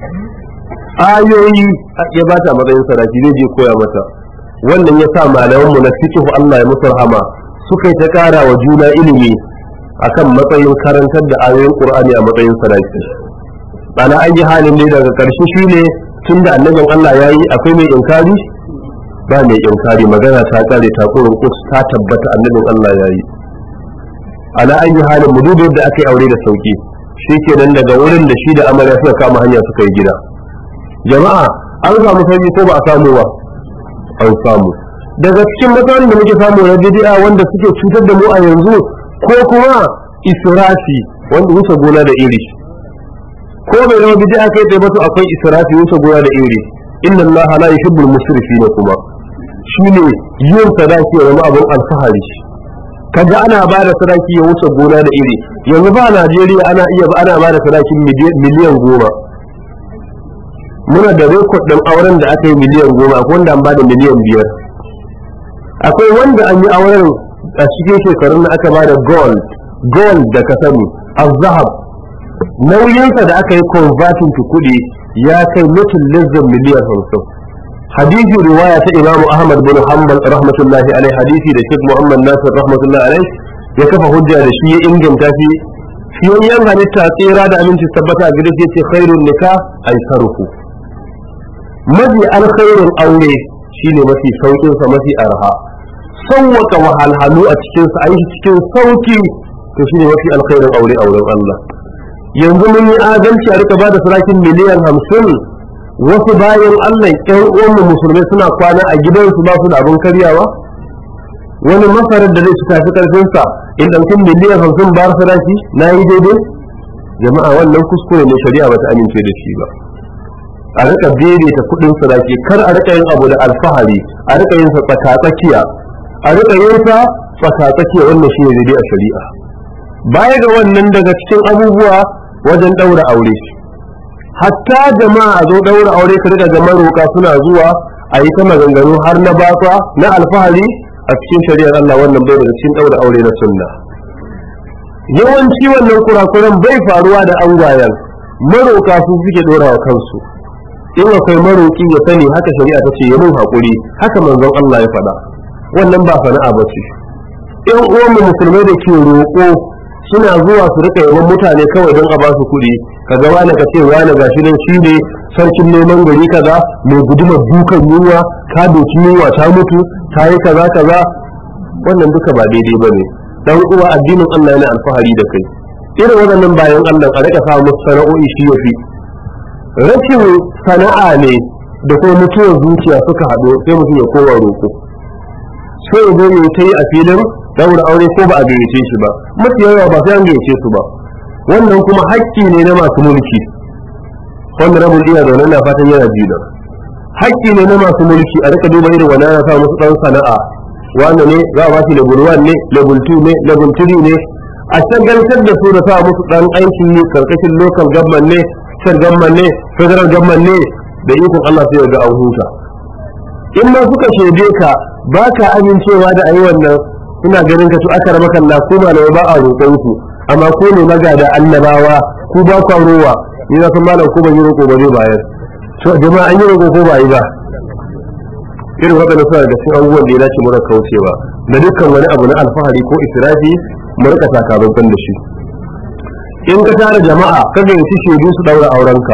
ayoyi ya ba ta matsayin sadaki zai je koya mata wannan ya sa malamanmu na fiqh Allah ya musu rahama suka yi ta kara wa juna ilimi akan matsayin karantar da ayoyin Qur'ani a matsayin sadaki ana an yi halin ne daga karshe shine tunda annabin Allah ya yi akwai mai inkari ba mai inkari magana ta kare ta kurin kus ta tabbata annabin Allah ya yi ana an yi halin mu duba yadda aka yi aure da sauki shi kenan daga wurin da shi da amarya suka kama hanya suka yi gida jama'a an samu sauki ko ba a samu ba an samu daga cikin matsalolin da muke samu na bid'a wanda suke cutar da mu a yanzu ko kuma israfi wanda wuce gona da iri ko bai zama bid'a kai tsaye ba to akwai israfi wuce gona da iri inna allaha la yuhibbul musrifina kuma shine yin sadaki ya zama abin alfahari kaga ana ba da sadaki ya wuce gona da iri yanzu ba Najeriya ana iya ba ana ba da sadakin miliyan goma muna da rekod ɗin auren da aka yi miliyan goma akwai wanda an ba da miliyan biyar akwai wanda an yi auren a cikin shekarun da aka ba da gold gold da ka sani azhab nauyinsa da aka yi converting to kuɗi ya kai mutum lizzin miliyan hamsin hadisi riwaya ta imamu ahmad bin hanbal rahmatullahi alaihi hadisi da sheikh muhammad nasir rahmatullahi alaihi ya kafa hujja da shi ya inganta shi fiyayyen halitta tsira da aminci tabbata a gidan ce khairun nikah aisaruhu mafi alkhairin aure shine mafi saukin sa mafi arha sauwaka wahalhalu a cikin sa ayi cikin sauki to shine mafi alkhairin aure auren Allah yanzu mun yi adalci a rika bada sarakin miliyan hamsin wasu bayan Allah ƴan uwan musulmai suna kwana a gidansu ba su da abin karyawa wani masarar da zai ci tafi karfin sa in ɗauki miliyan hamsin ba saraki na yi daidai jama'a wannan kuskure ne shari'a bata amince da shi ba a rika daidaita kudin sadaki kar a rika yin abu da alfahari a rika yin sa tsakatsakiya a rika yin sa tsakatsakiya wannan shi ne daidai a shari'a baya ga wannan daga cikin abubuwa wajen daura aure hatta jama'a a zo daura aure ka rika ga maroka suna zuwa a yi ta maganganu har na batsa na alfahari a cikin shari'ar Allah wannan bai daga cikin daura aure na sunna yawanci wannan kurakuran bai faruwa da angwayen maroka su suke dora wa kansu in akwai maroki ya sani haka shari'a ta ce yamin hakuri haka manzon Allah ya faɗa wannan ba sana'a ba ce in uwan musulmai da ke roƙo suna zuwa su rika yawan mutane kawai don a ba su kuɗi kaga wani ka ce wani gashi nan shi ne sarkin neman gari kaza mai gudumar dukan yunwa ka doki yunwa ta mutu ta yi kaza kaza wannan duka ba daidai ba ne dan uwa addinin Allah yana alfahari da kai irin waɗannan bayan Allah a rika sa musu sana'o'i shi yafi rashin sana'a ne da kuma mutuwar zuciya suka haɗu sai mutum ya kowa roƙo sai ya zo ya ta yi a filin daura aure ko ba a gayyace shi ba mafi yawa ba sai an gayyace su ba wannan kuma hakki ne na masu mulki wanda rabin iya zaune na fatan yana jida hakki ne na masu mulki a rika duba irin wani ana sa musu ɗan sana'a wanda ne za a ba shi level 1 ne level 2 ne level 3 ne a shagaltar da su da sa musu ɗan aikin yi karkashin local government ne state government ne federal government ne da ikon Allah sai ga an huta in ma suka shaide ka ba ka amincewa da ayi wannan ina ganin ka to aka raba kalla ko malamai ba a roƙon su amma ko ne magada annabawa ku ba ku rowa ni na san malam ko ban yi roƙo ba zai bayar to jama'a an yi roƙo ko ba yi ba irin waɗanda suna da cikin abubuwan da ya dace mu rika kaucewa da dukkan wani abu na alfahari ko israfi mu rika sakamakon da shi in ka tara jama'a ka gayyaci shaidu su daura aurenka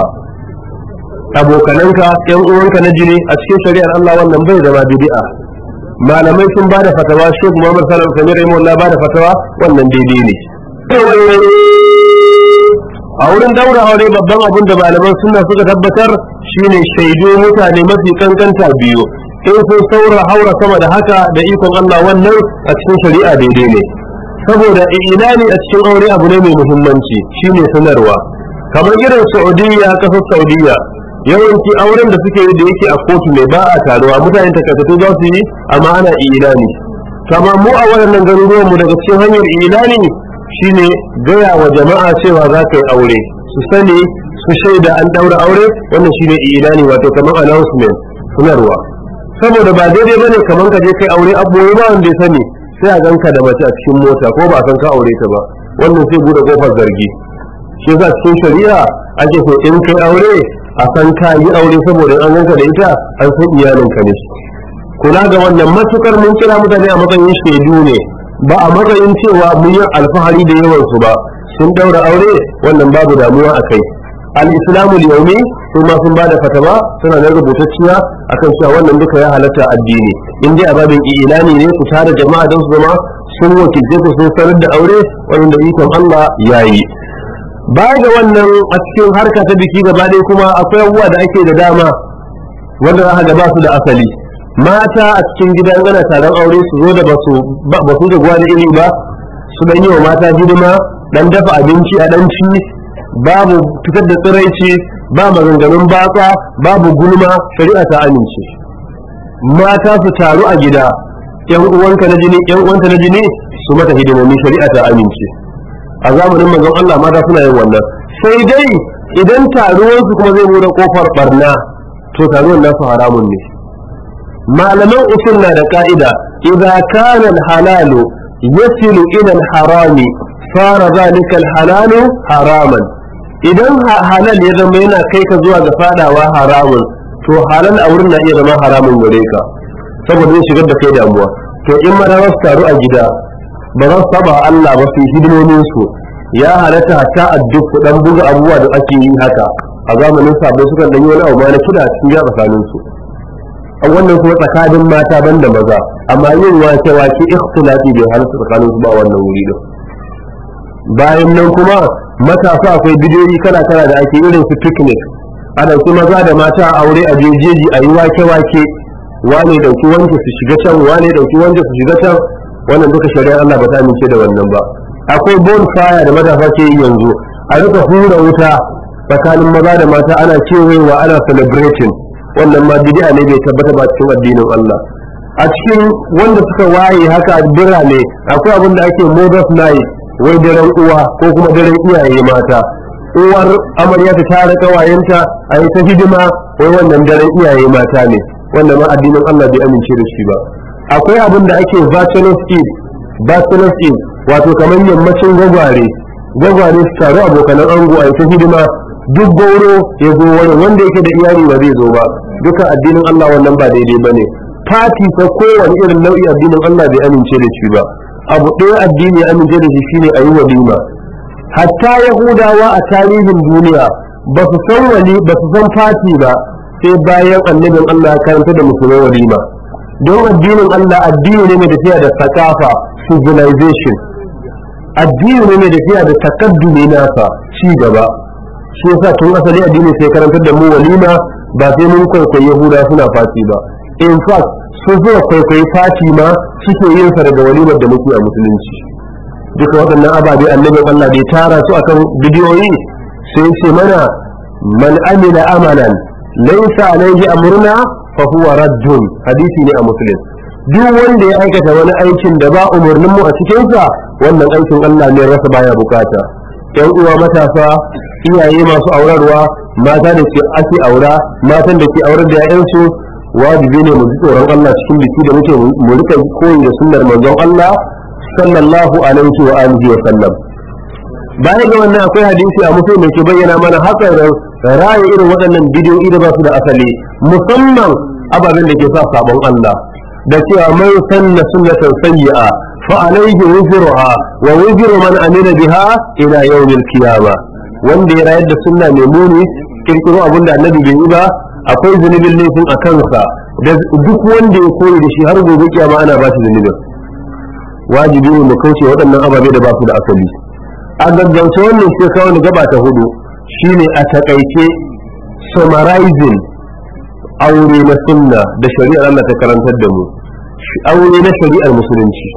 abokananka yan uwanka na jini a cikin shari'ar Allah wannan bai zama bid'a malamai sun bada fatawa Sheikh Muhammad Salam Samir Rahimahullah bada fatawa wannan daidai ne a wurin daura aure babban abin da malaman sunna suka tabbatar shine shaidu mutane mafi kankanta biyu in sun saura haura sama da haka da ikon Allah wannan a cikin shari'a daidai ne saboda ilani a cikin aure abu ne mai muhimmanci shine sanarwa kamar irin Saudiya kasar Saudiya yawanci auren da suke yi da yake a kotu ne ba a taruwa mutane takaitattu za su yi amma ana ilani kama mu a waɗannan garuruwan mu daga cikin hanyar ilani shine gaya wa jama'a cewa za ka yi aure su sani su shaida an daura aure wannan shine ilani wato kamar announcement sanarwa saboda ba daidai bane kamar ka je kai aure abubuwa ba wanda ya sani sai a ganka da mace a cikin mota ko ba san ka aure ta ba wannan sai bude kofar zargi shi yasa cikin shari'a ake so in kai aure a san ka yi aure saboda an ganka da ita an san iyalinka ne kula ga wannan matukar mun kira mutane a matsayin shaidu ne ba a matsayin cewa mun yi alfahari da yawan su ba sun daura aure wannan babu damuwa a kai al-islamu yaumi su ma sun bada fatawa suna da rubutacciya akan cewa wannan duka ya halatta addini in dai a babin ilani ne ku tare jama'a don su zama sun wakilce ku sun sanar da aure wannan da ikon Allah yayi baya ga wannan a cikin harka ta biki gaba ɗaya kuma akwai abubuwa da ake da dama wanda za ga ba su da asali mata a cikin gidan ana taron aure su zo da ba su da gwada iri ba su dan yi wa mata hidima dan dafa abinci a dan ci babu fitar da tsiraici ba maganganun batsa babu gulma shari'a ta amince mata su taru a gida yan uwanka na jini yan uwanta na jini su mata hidimomi shari'a ta amince a zamanin manzon Allah mata suna yin wannan sai dai idan taruwansu kuma zai bude kofar barna to taruwan nasu haramun ne malaman usul na da ka'ida idza kana al-halalu yasilu ila al-harami fara zalika al-halalu haraman idan halal ya zama yana kai ka zuwa ga fadawa haramun to halal a wurin na iya zama haramun gare ka saboda zai shigar da kai damuwa to in ma za su taru a gida ba za su saba Allah ba su hidimomin su ya halatta hatta a duk dan buga abubuwa da ake yi haka a zamanin sabo suka dan yi wani abu ma na kida cikin ya tsakanin su a wannan kuma tsakanin mata banda maza amma yin wake wake ikhtilafi bai halatta tsakanin su ba wannan wuri din bayan nan kuma matasa akwai bidiyoyi kala kala da ake irin su picnic a ɗauki maza da mata a aure a jejeji a yi wake wake wane ɗauki wanke su shiga can wane ɗauki wanke su shiga can wannan duka shari'ar Allah ba ta amince da wannan ba akwai bonfire da matasa ke yi yanzu a rika hura wuta tsakanin maza da mata ana kewayewa ana celebrating wannan ma bid'a ne bai tabbata ba cikin addinin Allah a cikin wanda suka waye haka a birane akwai abin da ake mother's night wai daren uwa ko kuma daren iyaye mata uwar amarya ta tare kawayenta a yi ta hidima wai wannan daren iyaye mata ne wannan ma addinin Allah bai amince da shi ba akwai abin da ake bachelor's eve bachelor's eve wato kamar yammacin gwagware gwagware su taru abokanan ango a yi ta hidima duk gauro ya zo wani wanda yake da iyali ba zai zo ba duka addinin Allah wannan ba daidai bane fati ta kowane irin nau'i addinin Allah bai amince da shi ba abu ɗaya addini ya amince da shi shine a yi walima hatta yahudawa a tarihin duniya ba su san wali ba su san fati ba sai bayan annabin Allah ya karanta da musulmai walima don addinin Allah addini ne mai tafiya da sakafa civilization addini ne mai tafiya da takaddumi nasa ci gaba shi yasa tun asali addini sai karantar da mu walima ba sai mun kwaikwayi yahuda suna fati ba in fact su zuwa kwaikwayi fati ma suke yin sa daga walimar da muke a musulunci duka waɗannan ababe annabin Allah bai tara su akan bidiyoyi sai ce mana man amila amalan laysa alayhi amruna fa huwa raddun hadisi ne a muslim duk wanda ya aikata wani aikin da ba umarnin mu a cikin sa wannan aikin Allah ne rasa baya bukata yan uwa matasa iyaye masu aurarwa mata da ke ake aura matan da ke aurar da 'ya'yansu wajibi ne mu ji tsoron Allah cikin biki da muke mu rika koyi da sunnar manzon Allah sallallahu alaihi wa alihi wa sallam baya ga wannan akwai hadisi a mutum da ke bayyana mana hatsarin raye irin waɗannan bidiyoyi da ba su da asali musamman ababen da ke sa sabon Allah da cewa mai sanna sunnatan sayyi'a fa alayhi wuzruha wa wuzru man amila biha ila yawmil qiyamah wanda ya rayar da sunna mai muni kirkiro abin da annabi bai yi ba akwai zunubin laifin a kansa da duk wanda ya koyi da shi har gobe kiyama ana ba shi zunubin wajibi ne mu kauce waɗannan ababe da ba su da asali a gaggauce wannan sai kawo ni gaba ta hudu shine a takaice summarizing aure na sunna da shari'ar Allah ta karantar da mu aure na shari'ar musulunci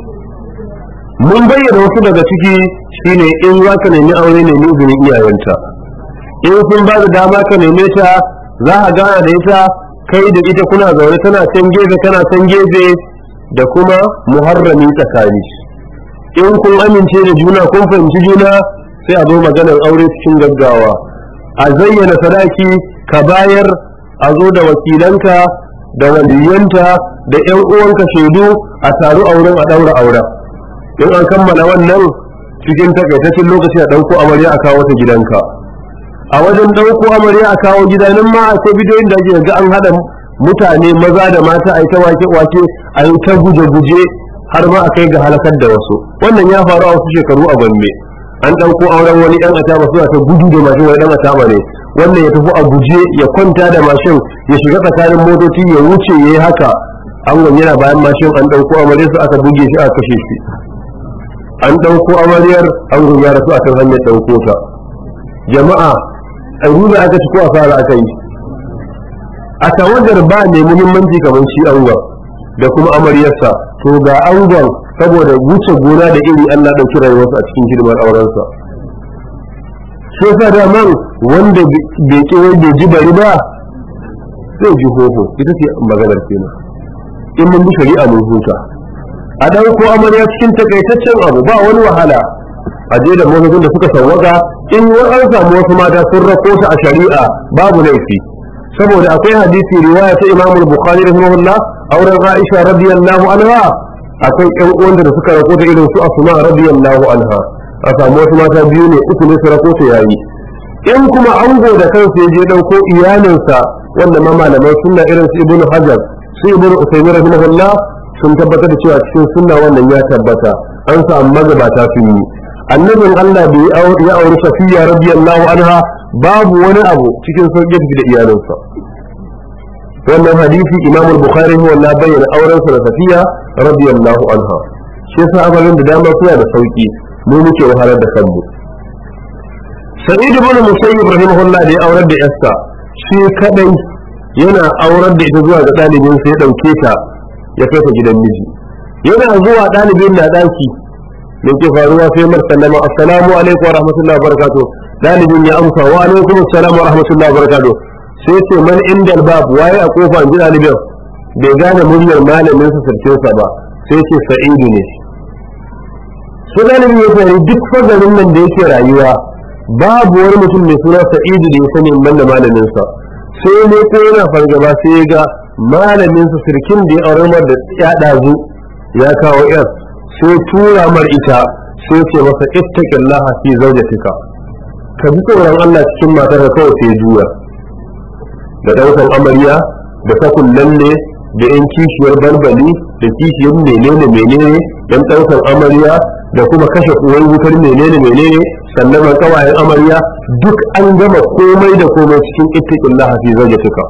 mun bayyana wasu daga ciki shine in za ka nemi aure ne izinin iyayenta in sun ba da dama ka neme ta za a gana da ita kai da ita kuna zaune tana can gefe tana can gefe da kuma muharrami tsakani in kun amince da juna kun fahimci juna sai a zo maganar aure cikin gaggawa a zayyana sadaki ka bayar a zo da wakilanka da waliyanta da ƴan uwanka shaidu a taru a wurin a ɗaura auren in an kammala wannan cikin takaitaccen lokaci a ɗauko amarya a kawo ta gidanka a wajen ɗauko amarya a kawo gida nan ma akwai bidiyoyin da ake ga an haɗa mutane maza da mata a yi ta wake-wake a yi ta guje-guje har ma a kai ga halakar da wasu wannan ya faru a wasu shekaru a gombe an ɗauko auren wani ɗan ataba suna ta gudu da mashin wani ɗan ataba ne wannan ya tafi a guje ya kwanta da mashin ya shiga tsakanin motoci ya wuce ya yi haka an yana bayan mashin an ɗauko amarya su aka buge shi aka kashe shi an ɗauko amaryar an ya rasu akan hanyar ɗauko ta jama'a a ruza aka ci ko asara aka yi a tawagar ba mai muhimmanci kamar shi angon da kuma amaryarsa to ga angon saboda wuce gona da iri Allah ɗauki rayuwarsa a cikin hidimar aurensa shi yasa da man wanda bai ki wai bai ji bari ba zai ji hoho ita ce maganar kenan in mun bi shari'a mun huta a ɗauko amarya cikin takaitaccen abu ba wani wahala a je da motocin da suka sauwaka in an samu wasu mata sun rako ta a shari'a babu laifi saboda akwai hadisi riwaya ta Imam Bukhari rahimahullah auren Aisha radiyallahu anha akwai ƴan uwan da suka rako ta irin su Asma radiyallahu anha a samu wasu mata biyu ne uku ne su rako ta yayi in kuma ango da kansa ya je ɗauko iyalinsa wanda ma malaman sunna irin su Ibn Hajar su Ibn Usaymin rahimahullah sun tabbatar da cewa cikin sunna wannan ya tabbata an samu magabata sun yi annabin Allah bai ya auri Safiya radiyallahu anha babu wani abu cikin sauƙi tafi da iyalinsa wannan hadisi Imam al-Bukhari ne wannan bayyana auren sa da Safiya radiyallahu anha shi yasa abarin da dama suna da sauki mu muke wahalar da kanmu Sa'id ibn Musayyib rahimahullah da ya aurar da Esther shi kadai yana aurar da ita zuwa ga ɗalibin sai ya ɗauke ta ya kai ta gidan miji yana zuwa ɗalibin na ɗaki da ke faruwa sai mar sallama assalamu alaikum wa rahmatullahi wa barakatuh ɗalibin ya amsa wa alaikum assalam wa rahmatullahi wa barakatuh sai ce man inda bab waye a kofa in ji ɗalibin bai gane muryar malamin sa sarkin sa ba sai ce sa'idu ne sai ɗalibin ya fahimci duk fagarin nan da yake rayuwa babu wani mutum mai suna sa'idu da ya sani man da malamin sa sai ne ko yana fargaba sai ya ga malamin sa sirkin da ya aure mar da ya dazu ya kawo yar sai tura mar ita sai ce masa ittaqillah fi zawjatika ka bi tsoron Allah cikin matar ka kawai sai juya da daukan amarya da sakun lalle da yan kishiyar balbali da kishiyar menene menene yan daukan amarya da kuma kashe uwar wutar menene menene sannan kawayen amarya duk an gama komai da komai cikin ittaqillah fi zawjatika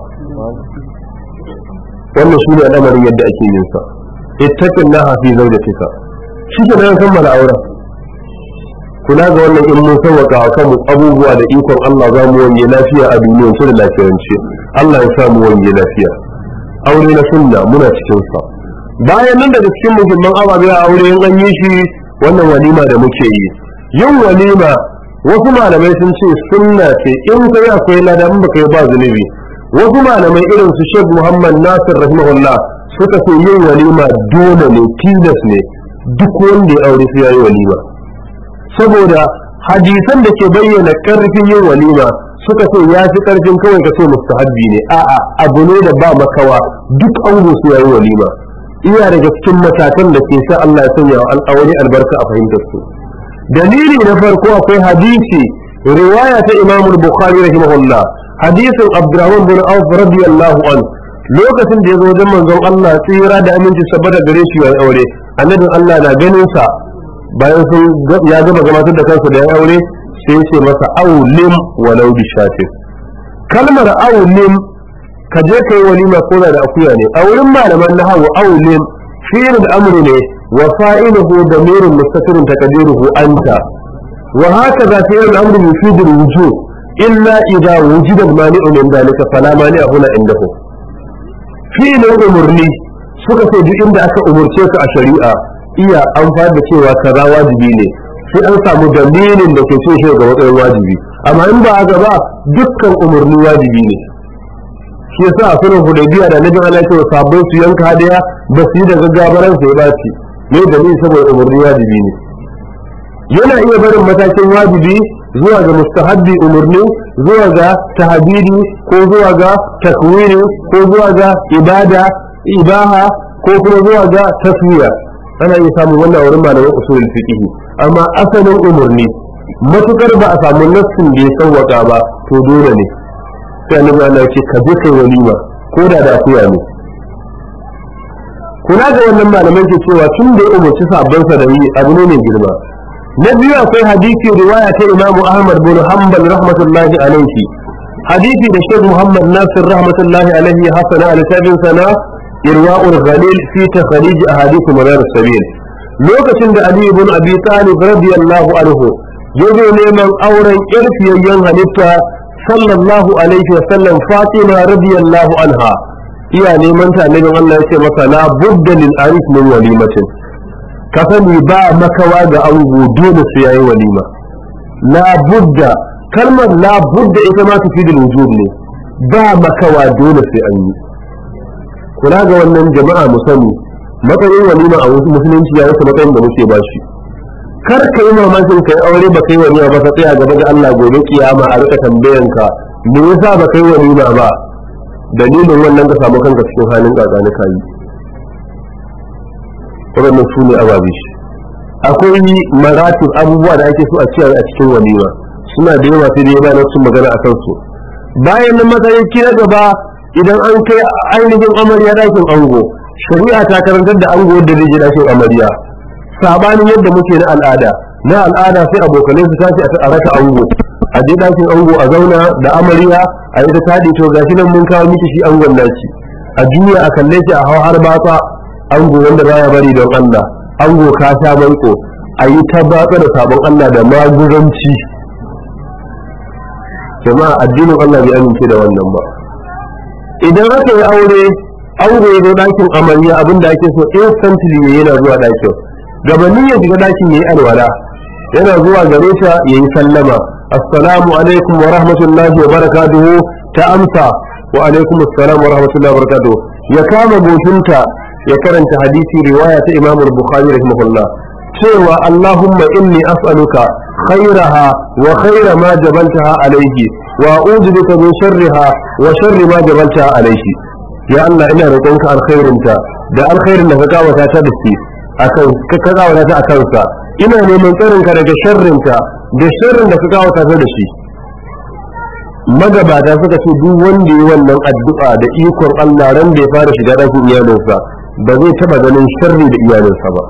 wannan shi ne al'amarin yadda ake yin sa ittaqin laha fi zawjatika shi ke nan kammala auren kula ga wannan in mun sauwaka a kanmu abubuwa da ikon Allah za mu wanye lafiya a duniyar su da lafiyance Allah ya sa mu wanye lafiya aure na sunna muna cikin sa bayan nan daga cikin muhimman ababe a aure in an yi shi wannan walima da muke yi yin walima wasu malamai sun ce sunna ce in kai akwai lada in baka yi ba zunubi wasu malamai irin su Sheikh Muhammad Nasir rahimahullah suka ce yin walima dole ne tilas ne duk wanda ya aure sai yayi walima saboda hadisan da ke bayyana karfin yin walima suka ce ya fi karfin kawai ka ce mustahabbi ne a'a abu ne da ba makawa duk ango su yayi walima iya daga cikin matakan da ke sa Allah ya sanya al'awari albarka a fahimtar su dalili na farko akwai hadisi riwaya ta Imam Bukhari rahimahullah hadisin Abdurrahman bin Auf radiyallahu an lokacin da ya zo wajen manzon Allah tsira da aminci saboda gare shi yayin aure annabin Allah na ganin sa bayan sun ya gama gabatar da kansa da ya aure sai ya ce masa aulim walau bi shatin kalmar aulim ka je kai walima ko da akuya ne a wurin malaman nahawu aulim fi'il al-amr ne wa fa'iluhu damirun mustatirun taqdiruhu anta wa hakaza fi'il al-amr yufidu al-wujub illa idha wujida al-mani'u min dhalika fala mani'a huna indahu fi'ilin umurni suka ce duk inda aka umurce ka a shari'a iya amfani da cewa kaza wajibi ne sai an samu dalilin da ke ce shi ga matsayin wajibi amma in ba haka ba dukkan umarni wajibi ne shi yasa a sunan hudaybiya da nabi Allah ya sabon su yanka hadiya ba su yi da gaggabaran sai ba ci ne dalili saboda umarni wajibi ne yana iya barin matakin wajibi zuwa ga mustahabbi umarni zuwa ga tahabiri ko zuwa ga takwiri ko zuwa ga ibada ibaha ko kuma zuwa ga taswiya ana iya samun wannan wurin malaman usulul fiqh amma asalin umarni matukar ba a samu nassin da ya sauwaka ba to dole ne sai annabi Allah ya ce ka je kai walima ko da da akuya ne kula ga wannan malaman ke cewa tun da ya umarci sabon sa da yi abu ne mai girma na biyu akwai hadisi riwaya ta Imam Ahmad bin Hanbal rahmatullahi alaihi hadisi da Sheikh Muhammad Nasir rahmatullahi alaihi ya hasana a littafin sana irwa'ul ghalil fi takhrij ahadith manar sabil lokacin da Ali ibn Abi Talib radiyallahu anhu yazo neman auren irfiyayyen halitta sallallahu alaihi wa sallam Fatima radiyallahu anha iya neman ta annabin Allah ya ce masa la budda lil arif min walimatin ka sani ba makawa ga ango dole su yayi walima la budda kalmar la budda ita ma tufidul wujub ne ba makawa dole sai an yi kula ga wannan jama'a mu sani matsayin walima a wasu musulunci ya wasu matsayin da muke bashi kar ka yi mamakin kai aure ba kai walima ba ka tsaya gaba ga Allah gobe kiyama a rika tambayanka me yasa ba kai walima ba dalilin wannan ka samu kanka cikin halin kakani kayi waɗannan su ne ababe shi akwai maratib abubuwa da ake so a ciyar a cikin walima suna da yawa sai da yawa na sun magana a kan su bayan nan matsayin na gaba idan an kai ainihin amarya ɗakin ango shari'a ta karantar da ango da zai je ɗakin amarya sabanin yadda muke na al'ada na al'ada sai abokanai su tashi a raka ango a je ɗakin ango a zauna da amarya a yi ta taɗi to gashi nan mun kawo miki shi angon naci a juya a kalle shi a hau har batsa ango wanda baya bari don Allah ango ka sha maiko a yi ta batsa da sabon Allah da maguranci jama'a addinin Allah bai amince da wannan ba idan aka yi aure ango ya zo ɗakin amarya abinda ake so instantly ne yana zuwa ɗakin gabanin ya shiga ɗakin ya yi alwala yana zuwa gare ta ya yi sallama assalamu alaikum wa rahmatullahi wa barakatuhu ta amsa wa alaikum assalam wa rahmatullahi wa barakatuhu ya kama goshinta ya karanta hadisi riwaya ta Imam Bukhari rahimahullah cewa Allahumma inni as'aluka khairaha wa khaira ma jabaltaha alayhi wa a'udhu bika min sharriha wa sharri ma jabaltaha alayhi ya Allah ina roƙonka alkhairinta da alkhairin da ka kawata ta da shi akan ka kawata ta akan sa ina neman tsarinka daga sharrinta da sharrin da ka kawata ta da shi magabata suka ce duk wanda yi wannan addu'a da ikon Allah ran da ya fara shiga ɗakin iyalinsa ba zai taba ganin sharri da iyalinsa ba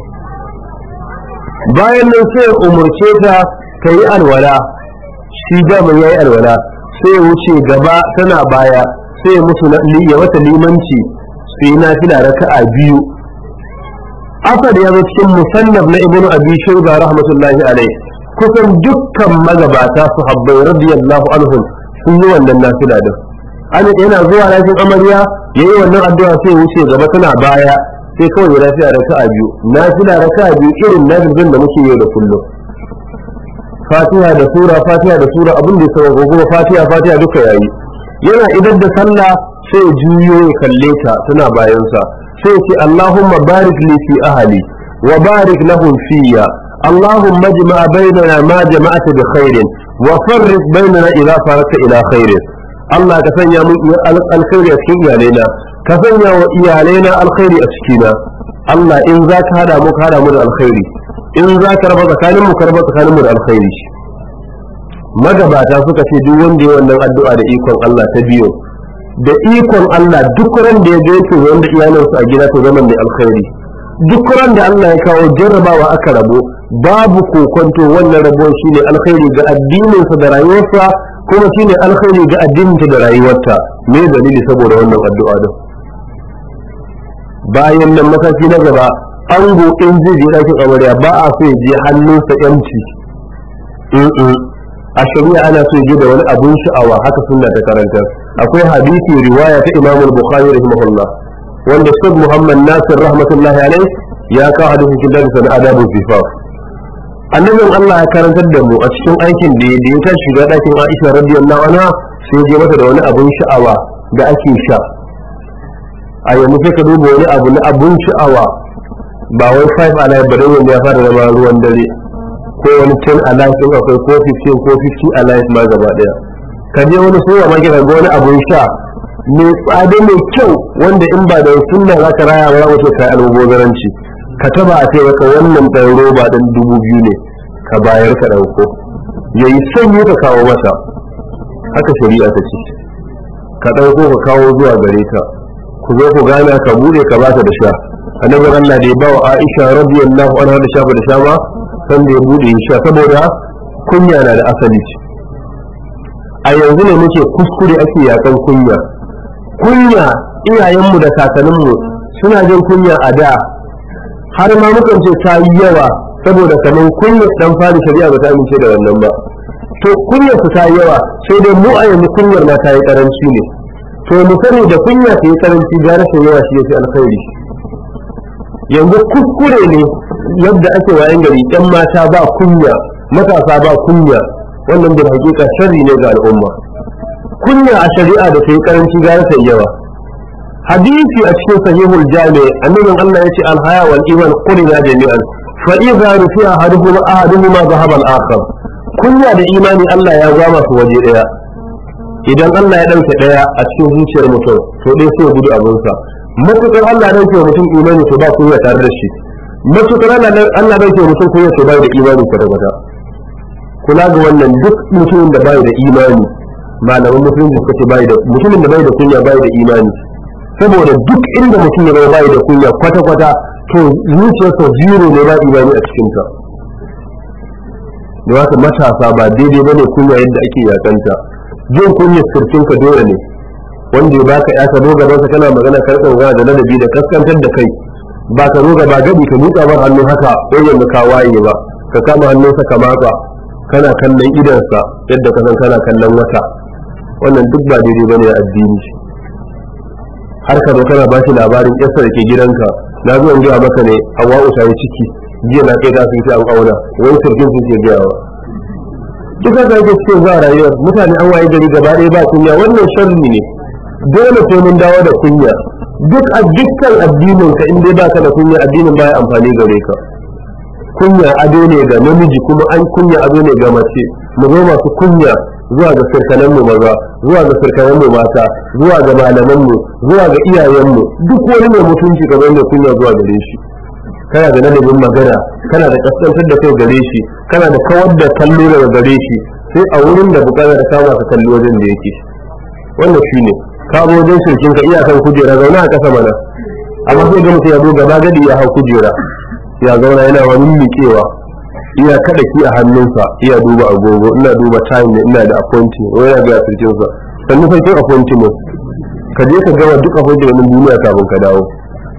bayan nan sai umurce ta ta yi alwala shi daman ya yi alwala sai ya wuce gaba tana baya sai ya musu ya mata limanci su yi nafila raka'a biyu asad ya zo cikin musannaf na ibnu abi shayba rahmatullahi alaihi kusan dukkan magabata su habbai radiyallahu anhum sun yi wannan nafila din an yana zuwa lafin amarya ya yi wannan addu'a sai wuce gaba tana baya sai kawai ya lafiya raka'a biyu nafila raka'a biyu irin nafilin da muke yau da kullum fatiha da sura fatiha da sura abin da ya sauka kuma fatiha fatiha duka yayi yana idan da sallah sai ya juyo ya kalle ta tana bayansa sai ya ce allahumma barik li fi ahli wa barik lahum fiyya اللهم اجمع بيننا ما جمعت بخير وفرق بيننا إذا فرقت إلى خير Allah ka sanya mu alkhairi a cikin iyalaina ka sanya wa iyalaina alkhairi a cikina Allah in za ka hada mu ka hada mu da alkhairi in za ka raba tsakanin mu ka raba tsakanin mu da alkhairi magabata suka ce duk wanda ya wannan addu'a da ikon Allah ta biyo da ikon Allah duk ran da ya ga yake wanda iyalansa a gida to zaman da alkhairi duk ran da Allah ya kawo jarrabawa aka rabo babu kokonto wannan rabon shine alkhairi ga addininsa da rayuwarsa kuma shine alkhairi ga addininta da rayuwarta me dalili saboda wannan addu'a din bayan nan mataki na gaba ango in zai je ɗakin amarya ba a so ya je hannunsa yanci a shari'a ana so ya je da wani abun sha'awa haka sunna ta karanta akwai hadisi riwaya ta Imam Bukhari rahimahullah wanda Sheikh Muhammad Nasir rahmatullahi alaihi ya kawo hadisin kitabin sana adabu zifaf annabin Allah ya karantar da mu a cikin aikin da ya ta shiga ɗakin Aisha radiyallahu anha sai je mata da wani abun sha'awa da ake sha a yanzu sai ka duba wani abu na abun sha'awa ba wai five alive ba wanda ya fara zama ruwan dare ko ko wani 10 alive din akwai ko 15 ko 50 alive ma gaba daya ka je wani suwa ma kira ga wani abun sha mai tsada mai kyau wanda in ba da sunna za ka raya ba za kai almubozaranci ka taba a ce maka wannan ɗan roba ɗin dubu biyu ne ka bayar ka ɗauko ya yi sanyi ka kawo masa haka shari'a ta ce ka ɗauko ka kawo zuwa gare ta ku zo ku gana ka bude ka ba ta da sha annabi Allah da ya ba wa Aisha radiyallahu anha da sha ba da sha ba san da ya bude ya sha saboda kunya na da asali a yanzu ne muke kuskure ake yakan kunya kunya iyayenmu da kakanninmu suna jin kunya a da har ma mukan ce ta yi yawa saboda kamar kunyar dan fari shari'a ba ta amince da wannan ba to kunyar ta yi yawa sai dai mu a yanzu kunyar ma ta yi karanci ne to mu sani da kunya ta yi karanci ga rashin yawa shi yafi alkhairi yanzu kuskure ne yadda ake wayan gari yan mata ba kunya matasa ba kunya wannan bil hakika sharri ne ga al'umma kunya a shari'a da ta yi karanci ga rashin yawa hadisi a cikin sahihul jami annabin Allah yace al-haya wal iman qulina jami'an fa idza rufi'a ahaduhuma ahaduhuma dhahaba al-akhar kunya da imani Allah ya gama su waje daya idan Allah ya dauke daya a cikin zuciyar mutum to dai sai gudu abin sa matukar Allah ya dauke mutum imani to ba kunya tare da shi matukar Allah ya dauke mutum kunya to bai da imani kwata kwata kula ga wannan duk mutumin da bai da imani malaman musulunci suka ce bai da mutumin da bai da kunya bai da imani saboda duk inda mutum ya zama bai da kunya kwata-kwata to zuciyarsa zero ne ba imani a cikinta da wata matasa ba daidai bane kunya yadda ake yakanta jin kunya sirkinka dole ne wanda ya baka ya ka zo gaban sa kana magana ka rika magana da ladabi da kaskantar da kai ba ka zo gaba gadi ka miƙa bar hannu haka ɗoyin da ka waye ba ka kama hannunsa ka matsa kana kallon idansa yadda ka san kana kallon wata wannan duk ba daidai bane a addini har ka zo kana ba shi labarin ƙasa da ke gidanka na zo in gaya maka ne hawa'u ta yi ciki jiya na kai ta sun ce an auna wani sirgin sun ke gayawa duka ga yake cikin za rayuwar mutane an waye gari gaba ɗaya ba kunya wannan sharri ne dole sai mun dawo da kunya duk a dukkan addinin ka in dai ba ka da kunya addinin baya amfani gare ka kunya ado ne ga namiji kuma an kunya ado ne ga mace mu zo masu kunya zuwa ga sirkanan mu maza zuwa ga sirkanan mu mata zuwa ga malaman mu zuwa ga iyayen mu duk wani mai mutunci ka zo mai kunya zuwa gare shi kana da ladabin magana kana da kaskantar da kai gare shi kana da kawar da kallo daga gare shi sai a wurin da bukatar kama ka kalli wajen da yake wannan shine ka zo wajen shirkin ka iyakan kujera zauna a kasa mana amma sai ga mutum ya zo gaba gadi ya hau kujera ya zauna yana wani miƙewa iya kada ki a hannunsa iya duba agogo ina duba time ne ina da appointment wai ya ga sirkin sa sannan sai kin appointment ka je ka gama duk appointment din duniya kafin ka dawo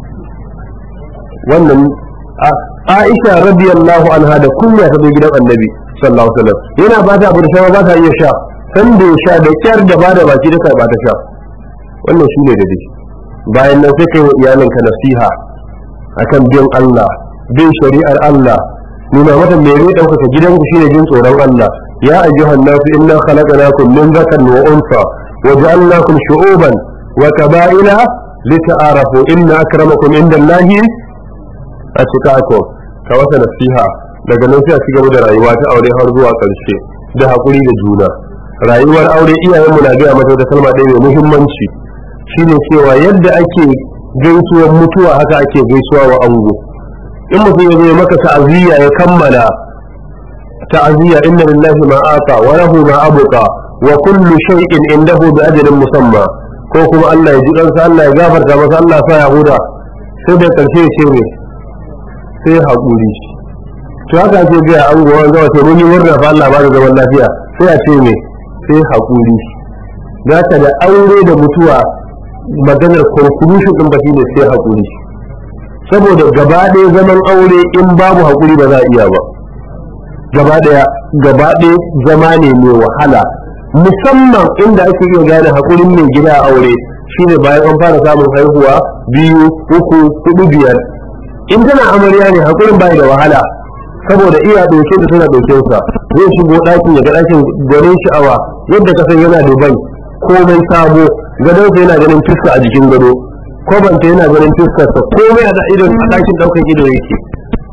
wannan Aisha radiyallahu anha da kunya ta zo gidan Annabi sallallahu alaihi wasallam yana ba ta abu da shawa ba ta iya sha san da sha da kyar da ba da baki da ba ta sha wannan shine da dai bayan nan sai kai wa iyalinka nasiha akan bin Allah bin shari'ar Allah nuna mata me zai ɗaukaka gidanku shine jin tsoron Allah ya ayyuhan nasu inna khalaqnakum min dhakarin wa unsa wa ja'alnakum shu'uban wa qaba'ila lita'arafu inna akramakum indallahi atqakum ka wata nasiha daga nan sai a cigaba da rayuwa ta aure har zuwa ƙarshe da hakuri da juna rayuwar aure iyayenmu na gaya mata da kalma ɗaya mai muhimmanci shine cewa yadda ake gaisuwar mutuwa haka ake gaisuwa wa ango in mutum ya zo maka ta'aziyya ya kammala ta'aziyya inna lillahi ma ata wa lahu ma abuqa wa kullu shay'in indahu bi ajalin musamma ko kuma Allah ya ji kansa Allah ya gafarta masa Allah sa ya huda sai da karshe ya ce ne sai hakuri to haka ce ga an gowa ga wato mun yi murna fa Allah ba da zaman lafiya sai a ce ne sai hakuri zaka da aure da mutuwa maganar conclusion din ba shine sai hakuri saboda gaba ɗaya zaman aure in babu haƙuri ba za a iya ba gaba ɗaya gaba ɗaya zama ne mai wahala musamman inda ake iya gane haƙurin mai gida a aure shine bayan an fara samun haihuwa biyu uku hudu biyar in tana amarya ne haƙurin bai da wahala saboda iya ɗauke da tana ɗauke sa zai shigo ɗakin ya ga ɗakin gwanin sha'awa yadda ka san yana dubai komai sabo gadonsa yana ganin fuska a jikin gado kwabanta yana ganin fuskarsa komai a idon a ɗakin ɗaukar ido yake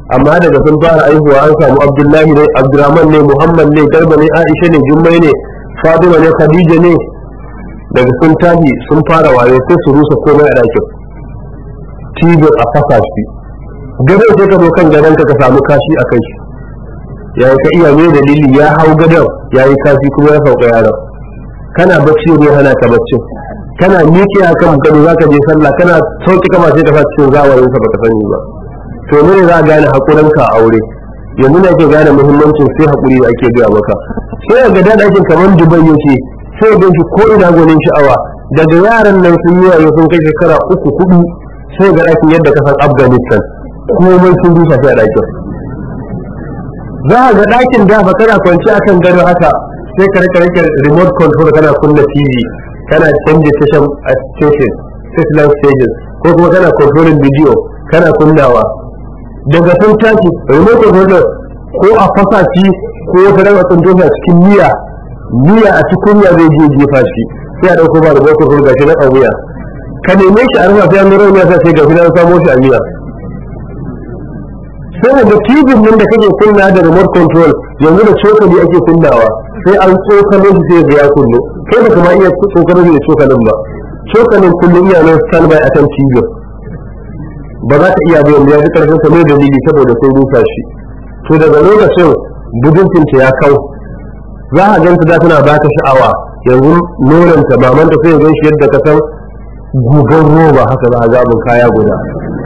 amma daga sun fara aihuwa an samu abdullahi ne abdurrahman ne muhammad ne garba ne aisha ne jummai ne fatima ne khadija ne daga sun tashi sun fara wayo sai su rusa komai a ɗakin tibir a fasa shi gadon sai ka zo kan gadon ka samu kashi a kai shi ya ka iya mai dalili ya hau gadon ya yi kashi kuma ya sauka yaron kana bacci ne hana ka baccin kana miƙe a kan gado za ka je sallah kana sauki kama sai ka sa cikin zawarin sa baka sani ba to ne za a gane hakurin ka aure yanzu ne ake gane muhimmancin sai hakuri da ake gaya maka sai ga da ɗakin kamar dubai yake sai ga shi ko ina gwanin sha'awa daga yaran nan sun yi wayo sun kai shekara uku hudu sai ga ɗakin yadda ka san afghanistan komai sun rusa sai a ɗakin za a ga ɗakin da ba kana kwanci akan gado haka sai ka rika rike remote control kana kunna tv kana canje station a station station stages ko kuma kana controlling video kana kunnawa daga sun tashi remote control ko a fasa shi ko wata ran a tsinto a cikin miya miya a cikin miya zai je jefa shi sai a dauko ba da remote control gashi na wuya ka neme shi a rufa sai an nuna miya sai gashi na samo shi a miya sai da tv nan da kake kunna da remote control yanzu da cokali ake kunnawa sai an tsokalo shi sai ga ya kullu kai ba kuma iya tsokalo shi da cokalin ba cokalin kullum iya nan standby a kan tv ba za ka iya ba yanzu ya fi karfin sa mai dalili saboda sun rusa shi to daga lokacin budurcinta ya kau za a ganta da tana baka sha'awa yanzu nonanta mamanta sai ya gan shi yadda ka san gugan roba haka za a gabin kaya guda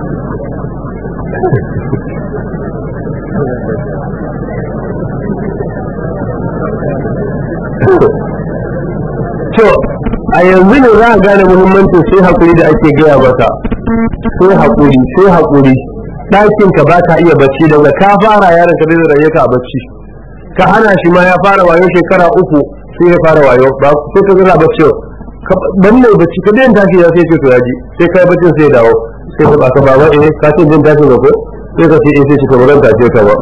to a yanzu ne za a gane muhimmancin sai hakuri da ake gaya maka sai hakuri sai hakuri ɗakin ka ba ka iya bacci daga ka fara yaron ka zai raye ka a bacci ka hana shi ma ya fara wayo shekara uku sai ya fara wayo ba sai ka zira bacci dan mai bacci ka daina tashi ya sai ce to yaji sai kai baccin sai ya dawo sai ka baka baba eh ka ce jin tashi ko sai ka ce eh sai ka ba zan tashe ka ba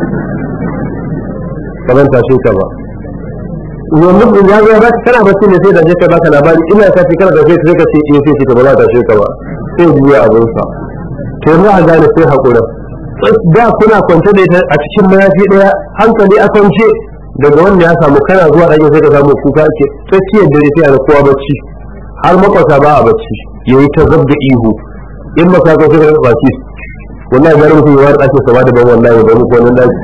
ba zan tashe ka ba yanzu in ya zo ba kana bacci ne sai da je ka baka labari ina ka ce kana da sai ka ce eh sai ka ba za ta tashe ka ba sai biya abin sa to yanzu a gane sai hakura da kuna kwance da ita a cikin mayafi daya hankali a kwance daga wanda ya samu kana zuwa ɗakin sai ka samu kuka ake tsakiyar dare sai a kowa bacci har makwata ba a bacci yayi ta zabda ihu in ba ka ga sai ka baki wallahi gari mutum ya wani ɗakin sa ba da ban wallahi ba mu ko nan daki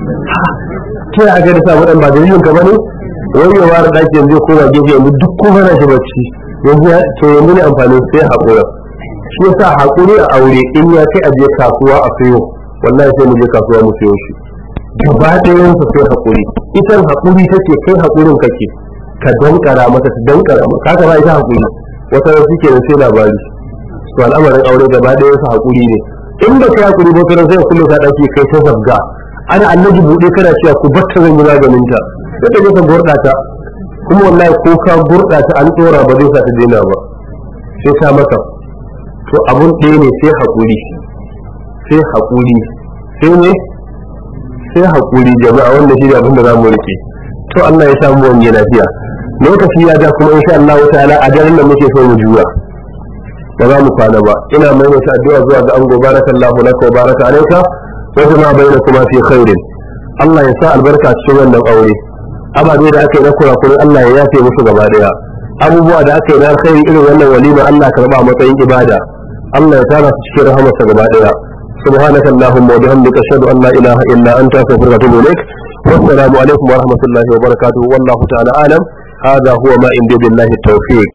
ke a ga da sa wadan ba dalilin ka bane wani ya ware ɗaki yanzu ko ba gefe yanzu duk kuma na shi bacci yanzu to yanzu ne amfanin sai haƙura shi yasa haƙuri a aure in ya kai aje kasuwa a sayo wallahi sai mu je kasuwa mu sayo shi gaba ɗayan sa sai haƙuri itan haƙuri take kai haƙurin kake ka dankara mata ta dankara mata haka ba ita haƙuri wata ran suke da sai labari to al'amarin aure gaba ɗayan sa haƙuri ne in ba kai haƙuri ba sai sai kullu ka ɗauki kai ta zabga ana annabi buɗe kana cewa ku batta zan yi maganin ta sai ka je ka gurɗa ta kuma wallahi ko ka gurɗa ta an tsora ba zai sa ta daina ba sai ka mata to abun ɗaya ne sai haƙuri sai haƙuri sai ne sai haƙuri jama'a wanda shi ne abin da za mu rike to Allah ya samu wani lafiya lokaci ya ja kuma insha Allah ta'ala a daren da muke so mu juya ba za mu kwana ba ina maimaita addu'a zuwa ga ango barakallahu laka wa baraka alayka wa jama'a bainakuma fi khairin Allah ya sa albarka cikin wannan aure ababe da aka yi na kurakurai Allah ya yafe musu gaba daya abubuwa da aka yi na alkhairi irin wannan walima Allah karba a matsayin ibada Allah ya tara su cikin rahamarsa gaba daya سبحانك اللهم وبحمدك اشهد ان لا اله الا انت استغفرك واتوب اليك والسلام عليكم ورحمه الله وبركاته والله تعالى اعلم هذا هو ما عندي بالله التوفيق